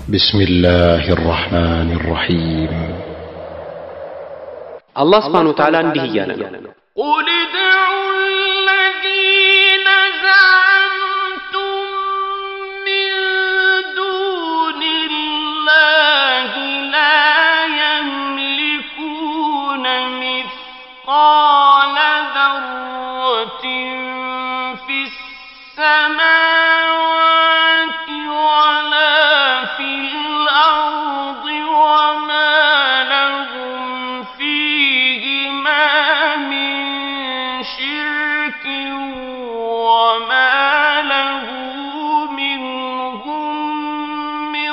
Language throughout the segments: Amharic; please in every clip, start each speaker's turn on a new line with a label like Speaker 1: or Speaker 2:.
Speaker 1: بسم الله الرحمن الرحيم
Speaker 2: አላህ ስብሓን ወተዓላ እንዲህ እያለ ነው
Speaker 3: قل ادعوا الذين زعمتم من دون الله لا يملكون مثقال ذرة في السماوات ولا في الأرض وما لهم فيهما من شرك وما له منهم من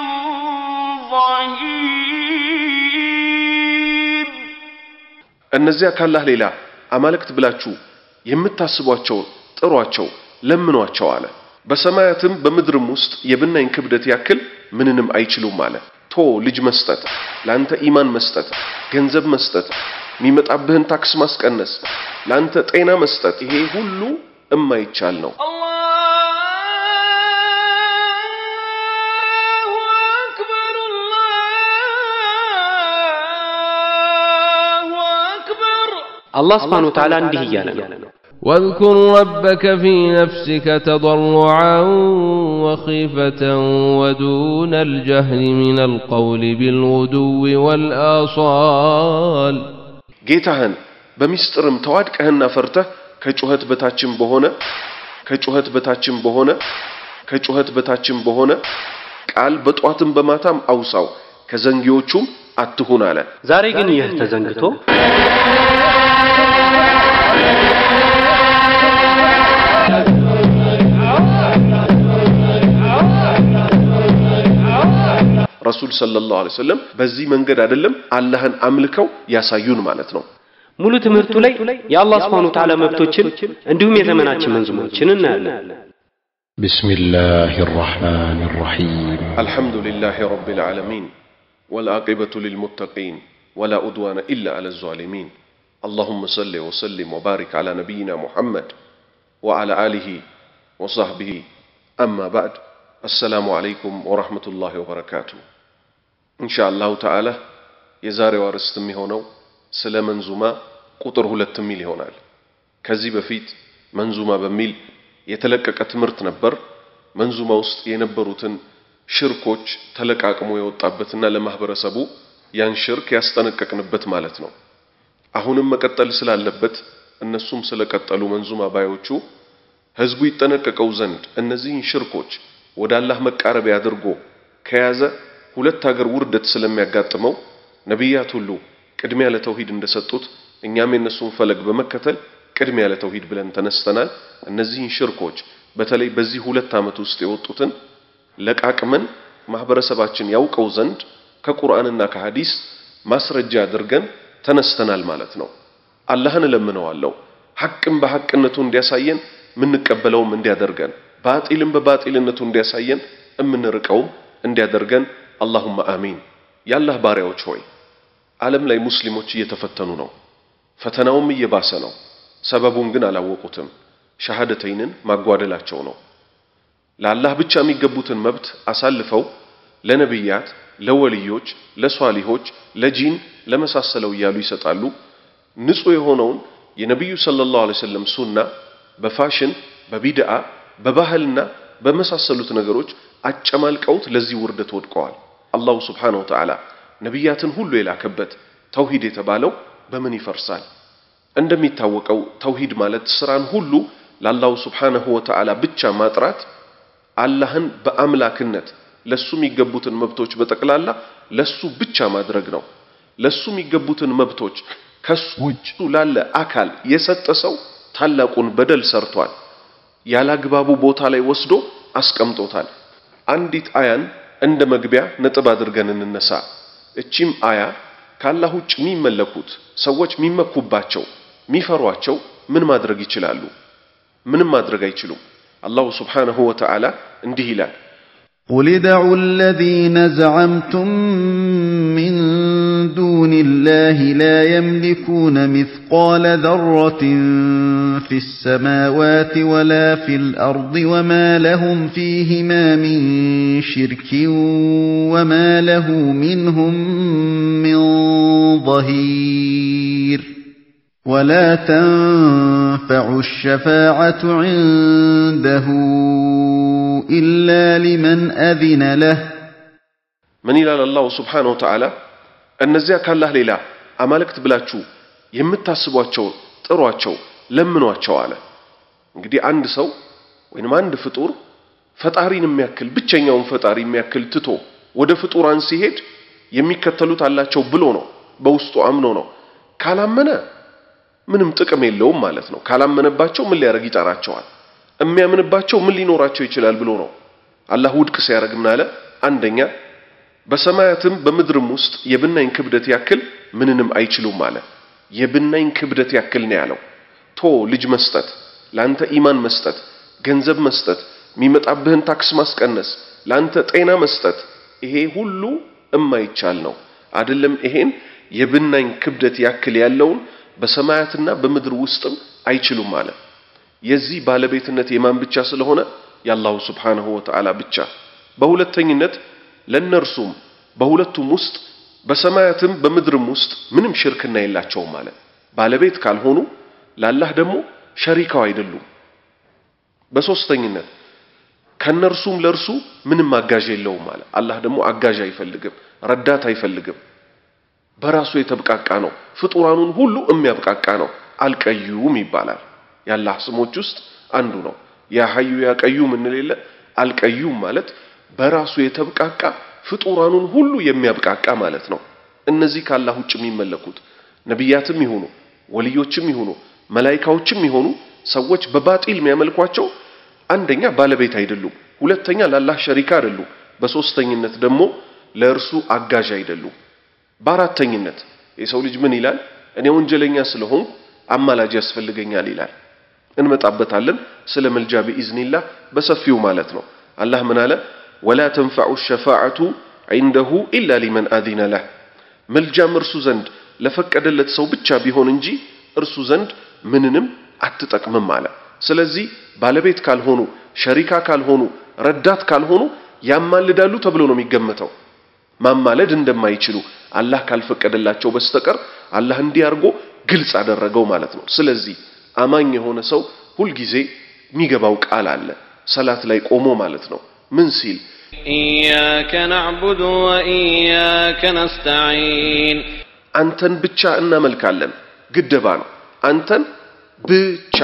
Speaker 3: ظهير
Speaker 4: እነዚያ ካላህ ሌላ አማልክት ብላችሁ የምታስቧቸው ጥሯቸው፣ ለምኗቸው አለ። በሰማያትም በምድርም ውስጥ የብናኝ ክብደት ያክል ምንንም አይችሉም አለ። ቶ ልጅ መስጠት፣ ለአንተ ኢማን መስጠት፣ ገንዘብ መስጠት፣ የሚመጣብህን ታክስ ማስቀነስ፣ ለአንተ ጤና መስጠት፣ ይሄ ሁሉ እማይቻል ነው።
Speaker 3: الله أكبر الله أكبر
Speaker 2: አላህ ስብሓን ወተዓላ እንዲህ እያለ ነው
Speaker 5: واذكر ربك في نفسك تضرعا وخيفة ودون الجهل من القول بالغدو والآصال
Speaker 4: ጌታህን በሚስጥርም ተዋድቀህና ፈርተህ ከጩኸት በታችም በሆነ ከጩኸት በታችም በሆነ ከጩኸት በታችም በሆነ ቃል በጧትም በማታም አውሳው ከዘንጊዎቹም አትሁን አለ።
Speaker 2: ዛሬ ግን ይህ ተዘንግቶ
Speaker 4: ረሱል ሰለላሁ ዐለይሂ ወሰለም በዚህ መንገድ አይደለም አላህን አምልከው ያሳዩን ማለት ነው።
Speaker 2: ሙሉ ትምህርቱ ላይ የአላህ ስብሓን ወተዓላ መብቶችን እንዲሁም የዘመናችን መንዙሞችን እናያለን
Speaker 1: بسم الله الرحمن الرحيم
Speaker 4: الحمد لله رب العالمين والعاقبة للمتقين ولا أدوان إلا على الظالمين اللهم صل وسلم وبارك على نبينا محمد وعلى آله وصحبه أما بعد السلام عليكم ورحمة الله وبركاته إن شاء الله تعالى የዛሬው አርዕስት የሚሆነው ስለ መንዙማ ቁጥር ሁለት የሚል ይሆናል። ከዚህ በፊት መንዙማ በሚል የተለቀቀ ትምህርት ነበር። መንዙማ ውስጥ የነበሩትን ሽርኮች ተለቃቅሞ የወጣበትና ለማህበረሰቡ ያን ሽርክ ያስጠነቀቅንበት ማለት ነው። አሁንም መቀጠል ስላለበት እነሱም ስለቀጠሉ መንዙማ ባዮቹ ህዝቡ ይጠነቀቀው ዘንድ እነዚህን ሽርኮች ወደ አላህ መቃረቢያ አድርጎ ከያዘ ሁለት ሀገር ውርደት ስለሚያጋጥመው ነቢያት ሁሉ ቅድሚያ ለተውሂድ እንደሰጡት እኛም የነሱን ፈለግ በመከተል ቅድሚያ ለተውሂድ ብለን ተነስተናል። እነዚህን ሽርኮች በተለይ በዚህ ሁለት ዓመት ውስጥ የወጡትን ለቃቅመን ማህበረሰባችን ያውቀው ዘንድ ከቁርአንና ከሐዲስ ማስረጃ አድርገን ተነስተናል ማለት ነው። አላህን እለምነዋለሁ ሐቅም በሐቅነቱ እንዲያሳየን የምንቀበለውም እንዲያደርገን፣ ባጢልም በባጢልነቱ እንዲያሳየን የምንርቀውም እንዲያደርገን አላሁመ አሚን። የአላህ ባሪያዎች ሆይ ዓለም ላይ ሙስሊሞች እየተፈተኑ ነው። ፈተናውም እየባሰ ነው። ሰበቡን ግን አላወቁትም። ሸሃደተይንን ማጓደላቸው ነው። ለአላህ ብቻ የሚገቡትን መብት አሳልፈው ለነቢያት፣ ለወልዮች፣ ለሷሊሆች፣ ለጂን ለመሳሰለው እያሉ ይሰጣሉ። ንጹህ የሆነውን የነቢዩ ሰለላሁ ዐለይሂ ወሰለም ሱና በፋሽን በቢድዓ በባህልና በመሳሰሉት ነገሮች አጨማልቀውት ለዚህ ውርደት ወድቀዋል። አላሁ ስብሓነሁ ወተዓላ ነቢያትን ሁሉ የላከበት ተውሂድ የተባለው በምን ይፈርሳል? እንደሚታወቀው ተውሂድ ማለት ስራን ሁሉ ለአላሁ ስብሓነሁ ወተዓላ ብቻ ማጥራት፣ አላህን በአምላክነት ለሱ የሚገቡትን መብቶች በጠቅላላ ለሱ ብቻ ማድረግ ነው። ለሱ የሚገቡትን መብቶች ከሱ ውጭ ላለ አካል የሰጠ ሰው ታላቁን በደል ሰርቷል። ያላግባቡ ቦታ ላይ ወስዶ አስቀምጦታል። አንዲት አያን እንደ መግቢያ ነጥብ አድርገን እንነሳ። እቺም አያ ከአላህ ውጭ የሚመለኩት ሰዎች የሚመኩባቸው የሚፈሯቸው ምን ማድረግ ይችላሉ? ምንም ማድረግ አይችሉም። አላሁ ስብሓነሁ ወተዓላ እንዲህ ይላል
Speaker 6: قل ادعوا الذين زعمتم من دون الله لا يملكون مثقال ذرة في السماوات ولا في الأرض وما لهم فيهما من شرك وما له منهم من ظهير ولا تنفع الشفاعة عنده إلا لمن أذن له
Speaker 4: ምን ይላል አላሁ ስብሓነሁ ወተዓላ እነዚያ ካላህ ሌላ አማልክት ብላችሁ የምታስቧቸውን ጥሯቸው ለምኗቸው አለ እንግዲህ አንድ ሰው ወይንም አንድ ፍጡር ፈጣሪን የሚያክል ብቸኛውን ፈጣሪ የሚያክል ትቶ ወደ ፍጡራን ሲሄድ የሚከተሉት አላቸው ብሎ ነው በውስጡ አምኖ ነው ካላመነ ምንም ጥቅም የለውም ማለት ነው ካላመነባቸው ምን ሊያደርግ ይጠራቸዋል የሚያምንባቸው ምን ሊኖራቸው ይችላል ብሎ ነው አላህ ውድቅ ሲያደርግ ምን አለ አንደኛ በሰማያትም በምድርም ውስጥ የብናኝ ክብደት ያክል ምንንም አይችሉም አለ የብናኝ ክብደት ያክል ነው ያለው ቶ ልጅ መስጠት ላንተ ኢማን መስጠት ገንዘብ መስጠት የሚመጣብህን ታክስ ማስቀነስ ላንተ ጤና መስጠት ይሄ ሁሉ እማይቻል ነው አይደለም ይሄን የብናኝ ክብደት ያክል ያለውን በሰማያትና በምድር ውስጥም አይችሉም አለ የዚህ ባለቤትነት የማን ብቻ ስለሆነ የአላሁ ስብሓንሁ ወተዓላ ብቻ በሁለተኝነት ለእነርሱም በሁለቱም ውስጥ በሰማያትም በምድርም ውስጥ ምንም ሽርክና የላቸውም አለ ባለቤት ካልሆኑ ለአላህ ደግሞ ሸሪካው አይደሉም በሶስተኝነት ከነርሱም ለርሱ ምንም አጋዥ የለውም አለ አላህ ደግሞ አጋዥ አይፈልግም ረዳት አይፈልግም በራሱ የተብቃቃ ነው ፍጡራኑን ሁሉ የሚያብቃቃ ነው አልቀዩም ይባላል የአላህ ስሞች ውስጥ አንዱ ነው ያ ሐዩ ያ ቀዩም እንሌለ አልቀዩም ማለት በራሱ የተብቃቃ ፍጡራኑን ሁሉ የሚያብቃቃ ማለት ነው እነዚህ ካላህ ውጭ የሚመለኩት ነቢያትም ይሁኑ ወልዮችም ይሁኑ መላይካዎችም ይሆኑ ሰዎች በባጢል የሚያመልኳቸው አንደኛ ባለቤት አይደሉም ሁለተኛ ለአላህ ሸሪካ አይደሉም በሶስተኝነት ደግሞ ለእርሱ አጋዥ አይደሉም በአራተኝነት የሰው ልጅ ምን ይላል እኔ ወንጀለኛ ስለሆንኩ አማላጅ ያስፈልገኛል ይላል እንመጣበታለን ስለ መልጃ ቢኢዝኒላህ በሰፊው ማለት ነው አላህ ምን አለ ወላ ተንፈዑ ሸፋዓቱ ዒንደሁ ኢላ ሊመን አዚነ ለህ መልጃም እርሱ ዘንድ ለፈቀደለት ሰው ብቻ ቢሆን እንጂ እርሱ ዘንድ ምንንም አትጠቅምም አለ ስለዚህ ባለቤት ካልሆኑ ሸሪካ ካልሆኑ ረዳት ካልሆኑ ያማልዳሉ ተብሎ ነው የሚገመተው ማማለድ እንደማይችሉ አላህ ካልፈቀደላቸው በስተቀር አላህ እንዲህ አድርጎ ግልጽ አደረገው ማለት ነው ስለዚህ አማኝ የሆነ ሰው ሁልጊዜ የሚገባው ቃል አለ ሰላት ላይ ቆሞ ማለት ነው ምን ሲል
Speaker 3: إياك نعبد وإياك نستعين
Speaker 4: አንተን ብቻ እናመልካለን ግደባ ነው አንተን ብቻ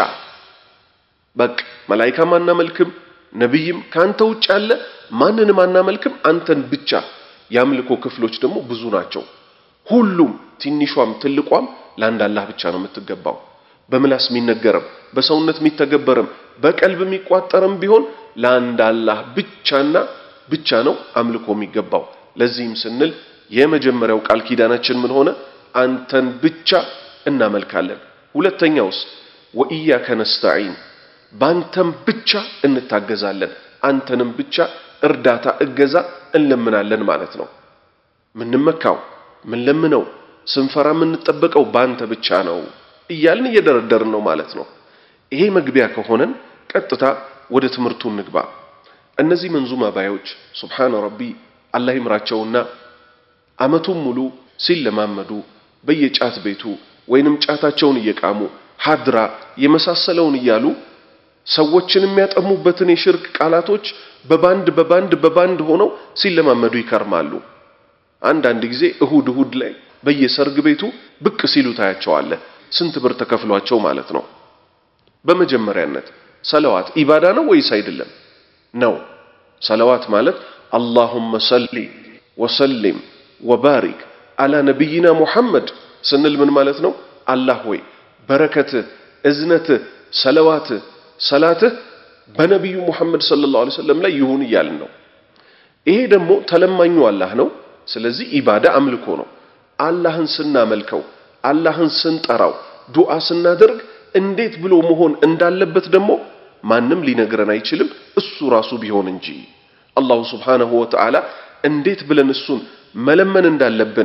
Speaker 4: በቃ መላይካም አናመልክም ነቢይም ከአንተ ውጭ ያለ ማንንም አናመልክም አንተን ብቻ የአምልኮ ክፍሎች ደግሞ ብዙ ናቸው ሁሉም ትንሿም ትልቋም ለአንድ አላህ ብቻ ነው የምትገባው በምላስ የሚነገርም በሰውነት የሚተገበርም በቀልብ የሚቋጠርም ቢሆን ለአንድ አላህ ብቻና ብቻ ነው አምልኮ የሚገባው ለዚህም ስንል የመጀመሪያው ቃል ኪዳናችን ምን ሆነ አንተን ብቻ እናመልካለን ሁለተኛውስ ወኢያከ ነስተዒን ባንተም ብቻ እንታገዛለን አንተንም ብቻ እርዳታ እገዛ እንለምናለን ማለት ነው ምንመካው ምንለምነው ስንፈራ የምንጠበቀው ባንተ ብቻ ነው እያልን እየደረደርን ነው ማለት ነው ይሄ መግቢያ ከሆነን ቀጥታ ወደ ትምህርቱ እንግባ እነዚህ መንዙማ ባዮች ሱብሓነ ረቢ አላህ ይምራቸውና አመቱን ሙሉ ሲለማመዱ በየጫት ቤቱ ወይንም ጫታቸውን እየቃሙ ሀድራ የመሳሰለውን እያሉ ሰዎችን የሚያጠሙበትን የሽርክ ቃላቶች በባንድ በባንድ በባንድ ሆነው ሲለማመዱ ይከርማሉ አንዳንድ ጊዜ እሁድ እሁድ ላይ በየሰርግ ቤቱ ብቅ ሲሉ ታያቸዋለህ ስንት ብር ተከፍሏቸው ማለት ነው በመጀመሪያነት ሰለዋት ኢባዳ ነው ወይስ አይደለም ነው ሰለዋት ማለት አላሁመ ሰሊ ወሰሊም ወባሪክ አላ ነቢይና ሙሐመድ ስንል ምን ማለት ነው አላህ ሆይ በረከትህ እዝነትህ ሰለዋትህ ሰላትህ በነቢዩ ሙሐመድ ሰለላሁ ዐለይሂ ወሰለም ላይ ይሁን እያልን ነው ይሄ ደግሞ ተለማኙ አላህ ነው ስለዚህ ኢባዳ አምልኮ ነው አላህን ስናመልከው አላህን ስንጠራው ዱዓ ስናደርግ እንዴት ብሎ መሆን እንዳለበት ደግሞ ማንም ሊነግረን አይችልም እሱ ራሱ ቢሆን እንጂ አላሁ ስብሓነሁ ወተዓላ እንዴት ብለን እሱን መለመን እንዳለብን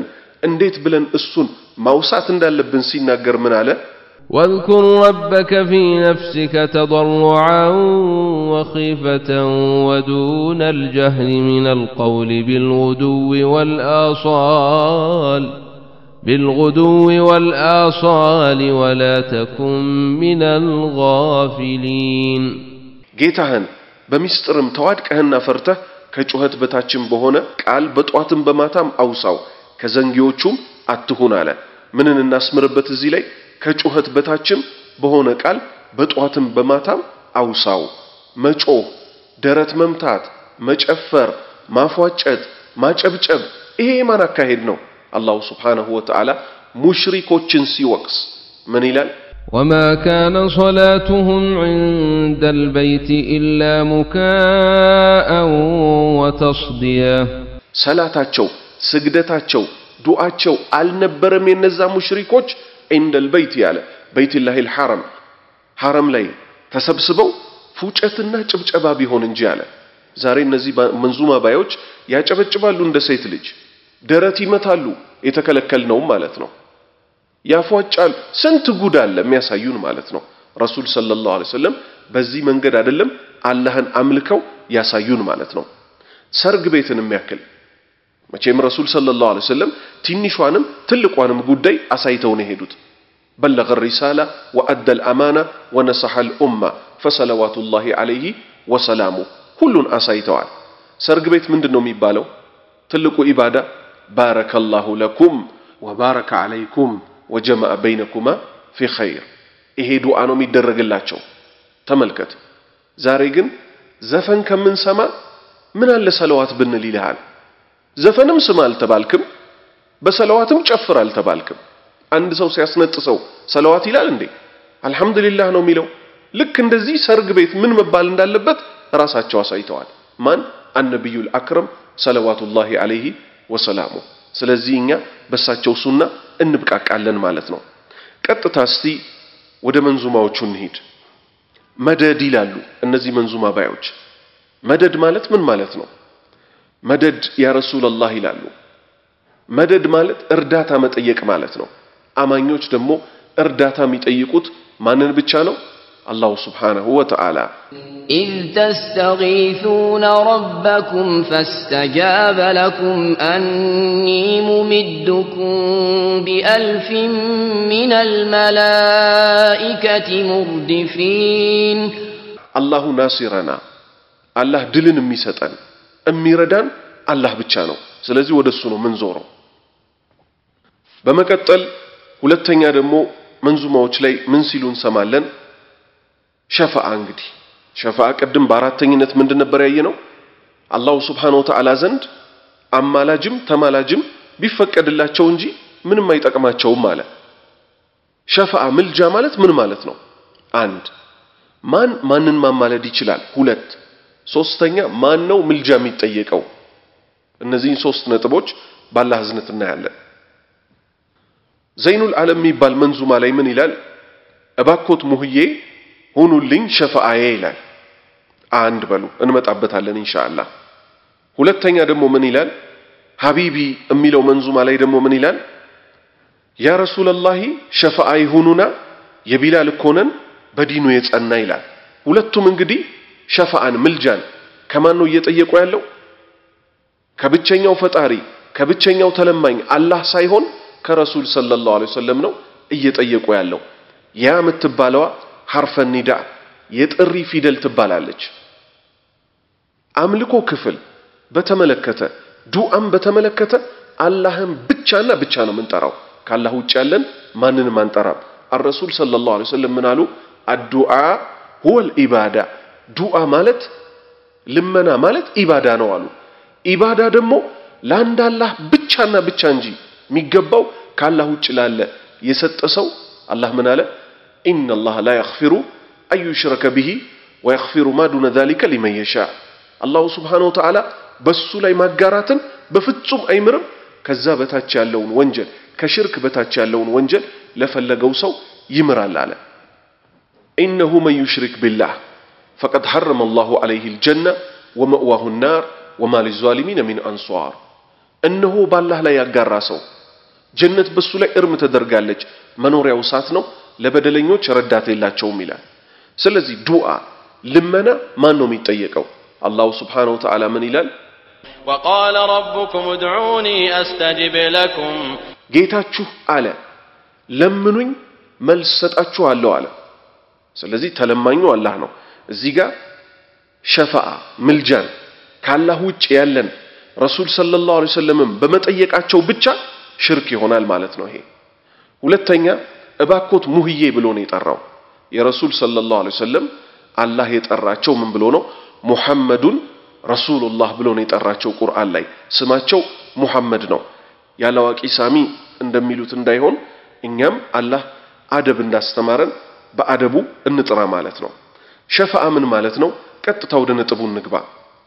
Speaker 4: እንዴት ብለን እሱን ማውሳት እንዳለብን ሲናገር ምን አለ?
Speaker 5: واذكر ربك في نفسك تضرعا وخيفة ودون الجهل من القول بالغدو والآصال بالغدو والآصال ولا تكن من الغافلين
Speaker 4: ጌታህን በሚስጥርም ተዋድቀህና ፈርተህ ከጩኸት በታችም በሆነ ቃል በጧትም በማታም አውሳው ከዘንጊዎቹም አትሁን አለ። ምንን እናስምርበት እዚህ ላይ? ከጩኸት በታችም በሆነ ቃል በጧትም በማታም አውሳው። መጮህ፣ ደረት መምታት፣ መጨፈር፣ ማፏጨት፣ ማጨብጨብ ይሄ የማን አካሄድ ነው? አላሁ ስብሓነሁ ወተዓላ ሙሽሪኮችን ሲወቅስ ምን ይላል?
Speaker 5: وما كان صلاتهم عند البيت إلا مكاء وتصديا
Speaker 4: ሰላታቸው፣ ስግደታቸው፣ ዱዓቸው አልነበረም የነዛ ሙሽሪኮች ዒንደል በይት ያለ በይትላሂል ሐረም ሐረም ላይ ተሰብስበው ፉጨትና ጭብጨባ ቢሆን እንጂ አለ። ዛሬ እነዚህ መንዙማ ባዮች ያጨበጭባሉ እንደ ሴት ልጅ፣ ደረት ይመታሉ፣ የተከለከልነውም ማለት ነው። ያፏጫሉ። ስንት ጉድ አለ የሚያሳዩን ማለት ነው። ረሱል ሰለላሁ ዐለይሂ ወሰለም በዚህ መንገድ አይደለም አላህን አምልከው ያሳዩን ማለት ነው። ሰርግ ቤትን የሚያክል መቼም ረሱል ሰለላሁ ዐለይሂ ወሰለም ትንሿንም ትልቋንም ጉዳይ አሳይተው ነው የሄዱት። በለገ ሪሳላ ወአደል አማና ወነሰሐል ኡማ ፈሰለዋቱላሂ ዐለይሂ ወሰላሙ ሁሉን አሳይተዋል። ሰርግ ቤት ምንድን ነው የሚባለው? ትልቁ ኢባዳ ባረከላሁ ለኩም ወባረከ ዐለይኩም ወጀመዐ በይነኩማ ፊ ኸይር። ይሄ ዱዓ ነው የሚደረግላቸው። ተመልከት። ዛሬ ግን ዘፈን ከምንሰማ ምን አለ ሰለዋት ብንል ይልሃል። ዘፈንም ስማ አልተባልክም፣ በሰለዋትም ጨፍር አልተባልክም። አንድ ሰው ሲያስነጥሰው ሰለዋት ይላል እንዴ? አልሐምዱሊላህ ነው የሚለው። ልክ እንደዚህ ሰርግ ቤት ምን መባል እንዳለበት ራሳቸው አሳይተዋል። ማን? አነቢዩል አክረም ሰለዋቱላሂ ዐለይሂ ወሰላሙ። ስለዚህ እኛ በሳቸው ሱና እንብቃቃለን ማለት ነው። ቀጥታ እስቲ ወደ መንዙማዎቹ እንሂድ። መደድ ይላሉ እነዚህ መንዙማ ባዮች። መደድ ማለት ምን ማለት ነው? መደድ ያ ረሱለላህ ይላሉ። መደድ ማለት እርዳታ መጠየቅ ማለት ነው። አማኞች ደግሞ እርዳታ የሚጠይቁት ማንን ብቻ ነው? አላሁ ስብሓነሁ ወተዓላ
Speaker 7: إذ تستغيثون ربكم فاستجاب لكم أني ممدكم بألف من الملائكة مردفين
Speaker 4: አላሁ ናሲረና አላህ ድልን የሚሰጠን የሚረዳን አላህ ብቻ ነው። ስለዚህ ወደ እሱ ነው ምንዞረው። በመቀጠል ሁለተኛ ደግሞ መንዙማዎች ላይ ምን ሲሉ እንሰማለን? ሸፋዓ እንግዲህ ሸፋዓ ቅድም በአራተኝነት ምንድን ነበር ያየነው? አላሁ ስብሓነሁ ወተዓላ ዘንድ አማላጅም ተማላጅም ቢፈቀድላቸው እንጂ ምንም አይጠቅማቸውም አለ። ሸፋዓ ምልጃ ማለት ምን ማለት ነው? አንድ ማን ማንን ማማለድ ይችላል? ሁለት ሶስተኛ ማን ነው ምልጃ የሚጠየቀው? እነዚህን ሶስት ነጥቦች ባላህ እዝነት እናያለን። ዘይኑል ዓለም የሚባል መንዙማ ላይ ምን ይላል? እባኮት ሙህዬ ሁኑልኝ ሸፋአዬ ይላል። አንድ በሉ እንመጣበታለን ኢንሻአላህ። ሁለተኛ ደግሞ ምን ይላል? ሀቢቢ የሚለው መንዙማ ላይ ደግሞ ምን ይላል? ያ ረሱለላሂ ሸፋአ ይሁኑና የቢላል እኮ ነን በዲኑ የጸና ይላል። ሁለቱም እንግዲህ ሸፋአን ምልጃን ከማን ነው እየጠየቁ ያለው? ከብቸኛው ፈጣሪ ከብቸኛው ተለማኝ አላህ ሳይሆን ከረሱል ሰለላሁ ዐለይሂ ወሰለም ነው እየጠየቁ ያለው። ያ የምትባለዋ ሐርፈ ኒዳ የጥሪ ፊደል ትባላለች። አምልኮ ክፍል በተመለከተ ዱዓም በተመለከተ አላህን ብቻና ብቻ ነው የምንጠራው። ከአላህ ውጭ ያለን ማንንም አንጠራም። አረሱል ሰለላሁ ዐለይሂ ወሰለም ምን አሉ? አዱዓ ሁወል ኢባዳ ዱዓ ማለት ልመና ማለት ኢባዳ ነው አሉ። ኢባዳ ደግሞ ለአንድ አላህ ብቻና ብቻ እንጂ የሚገባው ከአላህ ውጭ ላለ የሰጠ ሰው አላህ ምን አለ? ኢነላህ ላ የግፊሩ አን ዩሽረከ ቢሂ ወየግፊሩ ማ ዱነ ዛሊከ ሊመን የሻ። አላሁ ስብሓነሁ ወተዓላ በሱ ላይ ማጋራትን በፍጹም አይምርም። ከዛ በታች ያለውን ወንጀል ከሽርክ በታች ያለውን ወንጀል ለፈለገው ሰው ይምራል አለ። ኢነሁ መን ዩሽሪክ ቢላህ ፈቀድ ሐረመ አላሁ ዐለይሂ ልጀና ወመእዋሁ ናር ወማ ሊዛሊሚነ ሚን አንሷር። እነሆ ባላህ ላይ ያጋራ ሰው ጀነት በሱ ላይ እርም ተደርጋለች። መኖሪያው እሳት ነው፣ ለበደለኞች ረዳት የላቸውም ይላል። ስለዚህ ዱዓ ልመና ማን ነው የሚጠየቀው? አላሁ ስብሓነሁ ወተዓላ ምን ይላል?
Speaker 3: وقال ربكم ادعوني أستجب لكم
Speaker 4: ጌታችሁ አለ ለምኑኝ መልስ ሰጣችኋለሁ አለ። ስለዚህ ተለማኙ አላህ ነው። እዚህ ጋር ሸፋዓ ምልጃን ከአላህ ውጭ ያለን ረሱል ሰለላሁ ዐለይሂ ወሰለምም በመጠየቃቸው ብቻ ሽርክ ይሆናል ማለት ነው። ይሄ ሁለተኛ እባኮት ሙህዬ ብሎ ነው የጠራው። የረሱል ሰለላሁ ዐለይሂ ወሰለም አላህ የጠራቸው ምን ብሎ ነው? ሙሐመዱን ረሱሉላህ ብሎ ነው የጠራቸው። ቁርአን ላይ ስማቸው ሙሐመድ ነው። ያላዋቂ ሳሚ እንደሚሉት እንዳይሆን እኛም አላህ አደብ እንዳስተማረን በአደቡ እንጥራ ማለት ነው። ሸፋዓ ምን ማለት ነው? ቀጥታ ወደ ነጥቡ እንግባ።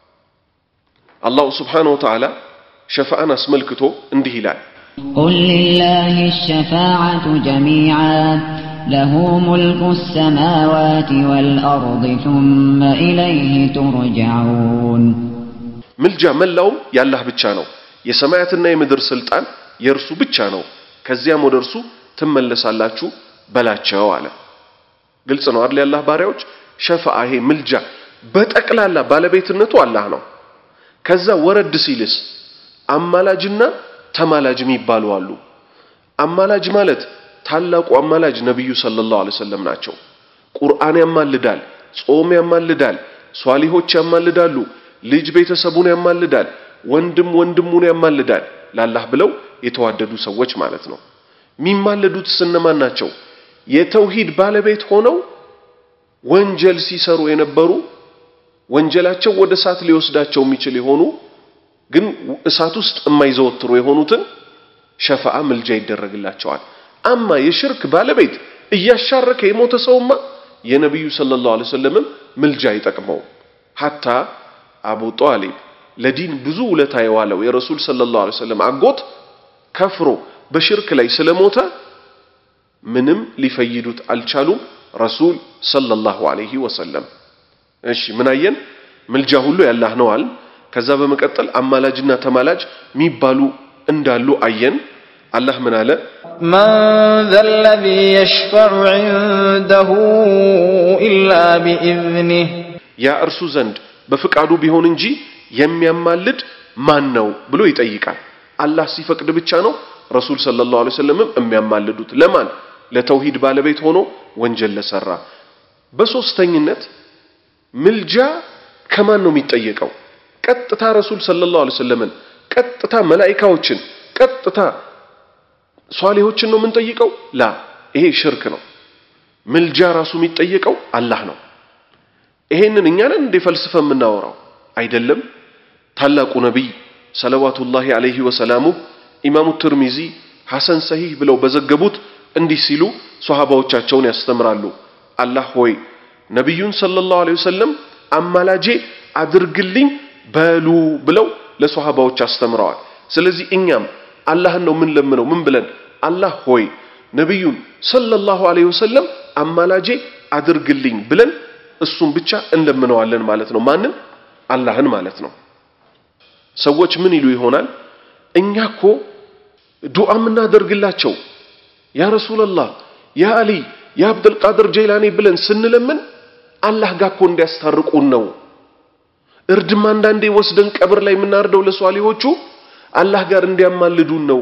Speaker 4: አላሁ ስብሓነሁ ወተዓላ ሸፋዓን አስመልክቶ እንዲህ ይላል።
Speaker 8: قل لله الشفاعة جميعا له ملك السماوات والأرض ثم إليه ترجعون
Speaker 4: ምልጃ መላውም ያላህ ብቻ ነው። የሰማያትና የምድር ስልጣን የእርሱ ብቻ ነው። ከዚያም ወደ እርሱ ትመለሳላችሁ በላቸው አለ። ግልጽ ነው አይደል? ያላህ ባሪያዎች ሸፋዓ ይሄ ምልጃ በጠቅላላ ባለቤትነቱ አላህ ነው። ከዛ ወረድ ሲልስ አማላጅና ተማላጅ የሚባሉ አሉ። አማላጅ ማለት ታላቁ አማላጅ ነቢዩ ሰለላሁ ዐለይሂ ወሰለም ናቸው። ቁርአን ያማልዳል፣ ጾም ያማልዳል፣ ሷሊሆች ያማልዳሉ፣ ልጅ ቤተሰቡን ያማልዳል፣ ወንድም ያማልዳል። ላላህ ብለው የተዋደዱ ሰዎች ማለት ነው። የሚማለዱት እነማን ናቸው? የተውሂድ ባለቤት ሆነው ወንጀል ሲሰሩ የነበሩ ወንጀላቸው ወደ እሳት ሊወስዳቸው የሚችል የሆኑ ግን እሳት ውስጥ የማይዘወትሩ የሆኑትን ሸፋዓ ምልጃ ይደረግላቸዋል። አማ የሽርክ ባለቤት እያሻረከ የሞተ ሰውማ የነቢዩ ሰለላሁ ዐለይሂ ወሰለምን ምልጃ አይጠቅመውም። ሐታ አቡ ጧሊብ ለዲን ብዙ ውለታ የዋለው የረሱል ሰለላሁ ዐለይሂ ወሰለም አጎት ከፍሮ በሽርክ ላይ ስለሞተ ምንም ሊፈይዱት አልቻሉም። ረሱል ሰለላሁ ዐለይሂ ወሰለም እሺ ምን አየን? ምልጃ ሁሉ ያላህ ነው አል ከዛ በመቀጠል አማላጅና ተማላጅ የሚባሉ እንዳሉ አየን። አላህ ምን አለ?
Speaker 9: من ذا الذي يشفع عنده إلا بإذنه
Speaker 4: ያ እርሱ ዘንድ በፍቃዱ ቢሆን እንጂ የሚያማልድ ማን ነው ብሎ ይጠይቃል። አላህ ሲፈቅድ ብቻ ነው ረሱል ሰለላሁ ዐለይሂ ወሰለምም የሚያማልዱት ለማን? ለተውሂድ ባለቤት ሆኖ ወንጀል ለሰራ። በሶስተኝነት ምልጃ ከማን ነው የሚጠየቀው? ቀጥታ ረሱል ሰለላሁ ዐለይሂ ወሰለምን፣ ቀጥታ መላኢካዎችን፣ ቀጥታ ሷሊሆችን ነው የምንጠይቀው? ላ ይሄ ሽርክ ነው። ምልጃ ራሱ የሚጠየቀው አላህ ነው። ይሄንን እኛ ነን እንደ ፈልስፈ የምናወራው አይደለም። ታላቁ ነቢይ ሰለዋቱላሂ ዐለይሂ ወሰላሙ ኢማሙ ትርሚዚ ሐሰን ሰሂህ ብለው በዘገቡት እንዲህ ሲሉ ሷሃባዎቻቸውን ያስተምራሉ። አላህ ሆይ ነቢዩን ሰለላሁ ዐለይሂ ወሰለም አማላጄ አድርግልኝ በሉ ብለው ለሷሃባዎች አስተምረዋል። ስለዚህ እኛም አላህን ነው ምን ለምነው ምን ብለን አላህ ሆይ ነቢዩን ሰለላሁ ዐለይሂ ወሰለም አማላጄ አድርግልኝ ብለን እሱን ብቻ እንለምነዋለን ማለት ነው። ማንን? አላህን ማለት ነው። ሰዎች ምን ይሉ ይሆናል? እኛ እኮ ዱዓ የምናደርግላቸው ያ ረሱለላህ፣ ያ አሊ፣ ያ አብዱልቃድር ጀይላኒ ብለን ስንለምን አላህ ጋር እኮ እንዲያስታርቁን ነው። እርድም አንዳንዴ ወስደን ቀብር ላይ የምናርደው ለሷሊሆቹ አላህ ጋር እንዲያማልዱን ነው።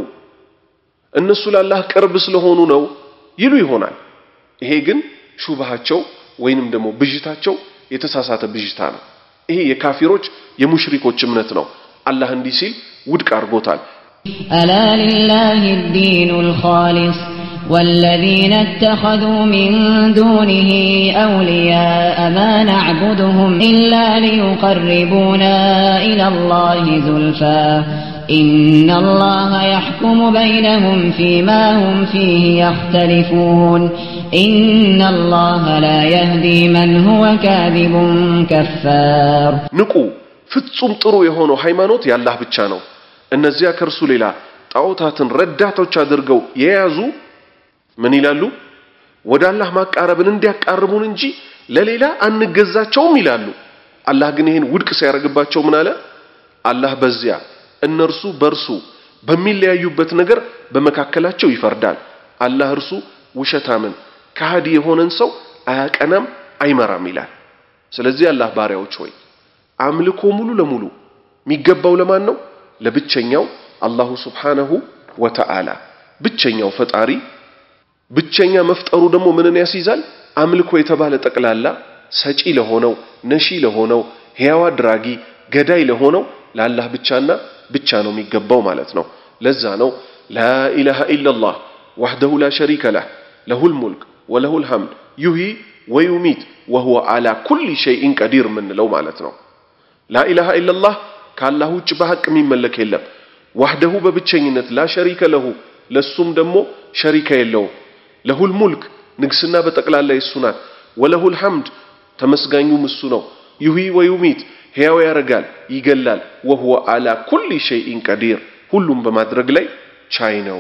Speaker 4: እነሱ ለአላህ ቅርብ ስለሆኑ ነው ይሉ ይሆናል። ይሄ ግን ሹባሃቸው ወይንም ደግሞ ብዥታቸው የተሳሳተ ብዥታ ነው። ይሄ የካፊሮች የሙሽሪኮች እምነት ነው። አላህ እንዲህ ሲል ውድቅ አድርጎታል።
Speaker 8: ألا لله الدين الخالص والذين اتخذوا من دونه أولياء ما نعبدهم إلا ليقربونا إلى الله زلفى إن الله يحكم بينهم فيما هم فيه يختلفون إن الله لا يهدي من هو كاذب كفار
Speaker 4: ንቁ ፍጹም ጥሩ የሆነው ሃይማኖት ያላህ ብቻ ነው። እነዚያ ከእርሱ ሌላ ጣዖታትን ረዳቶች አድርገው የያዙ ምን ይላሉ? ወደ አላህ ማቃረብን እንዲያቃርቡን እንጂ ለሌላ አንገዛቸውም ይላሉ። አላህ ግን ይህን ውድቅ ሲያደርግባቸው ምን አለ? አላህ በዚያ እነርሱ በእርሱ በሚለያዩበት ነገር በመካከላቸው ይፈርዳል። አላህ እርሱ ውሸታምን ከሃዲ የሆነን ሰው አያቀናም አይመራም ይላል። ስለዚህ አላህ ባሪያዎች ሆይ አምልኮ ሙሉ ለሙሉ የሚገባው ለማን ነው? ለብቸኛው አላሁ ሱብሓነሁ ወተዓላ ብቸኛው ፈጣሪ። ብቸኛ መፍጠሩ ደግሞ ምንን ያስይዛል? አምልኮ የተባለ ጠቅላላ ሰጪ ለሆነው ነሺ ለሆነው ሕያው አድራጊ ገዳይ ለሆነው ለአላህ ብቻና ብቻ ነው የሚገባው ማለት ነው። ለዛ ነው ላኢላሃ ኢለላህ ወሕደሁ ላ ሸሪከ ለህ ለሁል ሙልክ ወለሁል ሐምድ ዩሂ ወዩሚት ወሁወ አላ ኩሊ ሸይኢን ቀዲር የምንለው ማለት ነው። ላኢላሃ ኢለላህ ከአላህ ውጭ በሐቅ የሚመለክ የለም። ዋህደሁ በብቸኝነት ላ ሸሪከ ለሁ ለሱም ደግሞ ሸሪከ የለውም። ለሁል ሙልክ ንግስና በጠቅላላ የሱ ናት። ወለሁል ሐምድ ተመስጋኙም እሱ ነው። ዩሂ ወዩሚት ሕያው ያረጋል ይገላል። ወሁወ አላ ኩሊ ሸይኢን ቀዲር ሁሉም በማድረግ ላይ ቻይ ነው።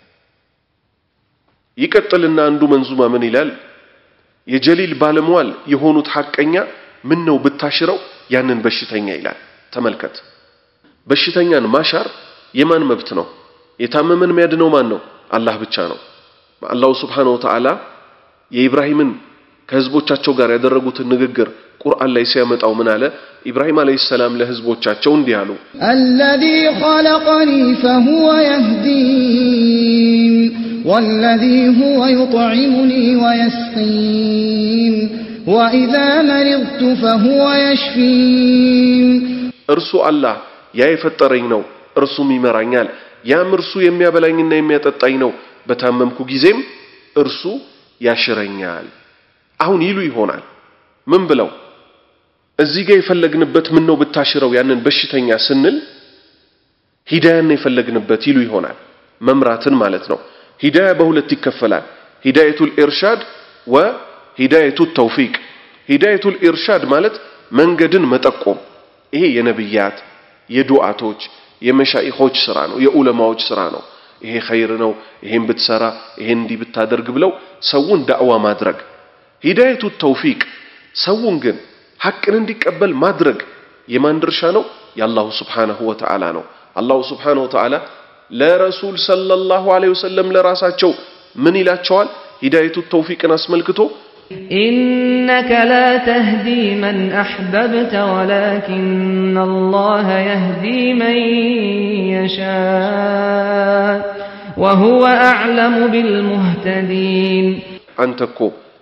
Speaker 4: ይቀጥልና አንዱ መንዙማ ምን ይላል? የጀሊል ባለሟል የሆኑት ሐቀኛ ምን ነው ብታሽረው ያንን በሽተኛ ይላል። ተመልከት፣ በሽተኛን ማሻር የማን መብት ነው? የታመመን የሚያድነው ማን ነው? አላህ ብቻ ነው። አላሁ ስብሓነሁ ወተዓላ የኢብራሂምን ከህዝቦቻቸው ጋር ያደረጉትን ንግግር ቁርአን ላይ ሲያመጣው ምን አለ? ኢብራሂም አለይሂ ሰላም ለህዝቦቻቸው እንዲህ አሉ።
Speaker 10: الذي خلقني فهو يهدين والذي هو يطعمني ويسقين وإذا مرضت فهو يشفين
Speaker 4: እርሱ አላህ ያ የፈጠረኝ ነው፣ እርሱም ይመራኛል። ያም እርሱ የሚያበላኝና የሚያጠጣኝ ነው። በታመምኩ ጊዜም እርሱ ያሽረኛል። አሁን ይሉ ይሆናል ምን ብለው እዚህ ጋር የፈለግንበት ምን ነው ብታሽረው ያንን በሽተኛ ስንል ሂዳያን የፈለግንበት ይሉ ይሆናል መምራትን ማለት ነው። ሂዳያ በሁለት ይከፈላል። ሂዳየቱል ኢርሻድ ወሂዳየቱት ተውፊቅ። ሂዳየቱል ኢርሻድ ማለት መንገድን መጠቆም፣ ይሄ የነብያት የዱዓቶች የመሻኢኾች ስራ ነው፣ የዑለማዎች ስራ ነው። ይሄ ኸይር ነው፣ ይሄን ብትሰራ፣ ይሄን እንዲህ ብታደርግ ብለው ሰውን ዳዕዋ ማድረግ። ሂዳየቱ ተውፊቅ ሰውን ግን ሐቅን እንዲቀበል ማድረግ የማን ድርሻ ነው? የአላሁ ስብሓነሁ ወተዓላ ነው። አላሁ ስብሓነሁ ወተዓላ ለረሱል ሰለላሁ ዐለይሂ ወሰለም ለራሳቸው ምን ይላቸዋል? ሂዳየቱ ተውፊቅን አስመልክቶ
Speaker 11: إنك لا تهدي من أحببت ولكن الله يهدي من يشاء وهو أعلم بالمهتدين
Speaker 4: አንተ እኮ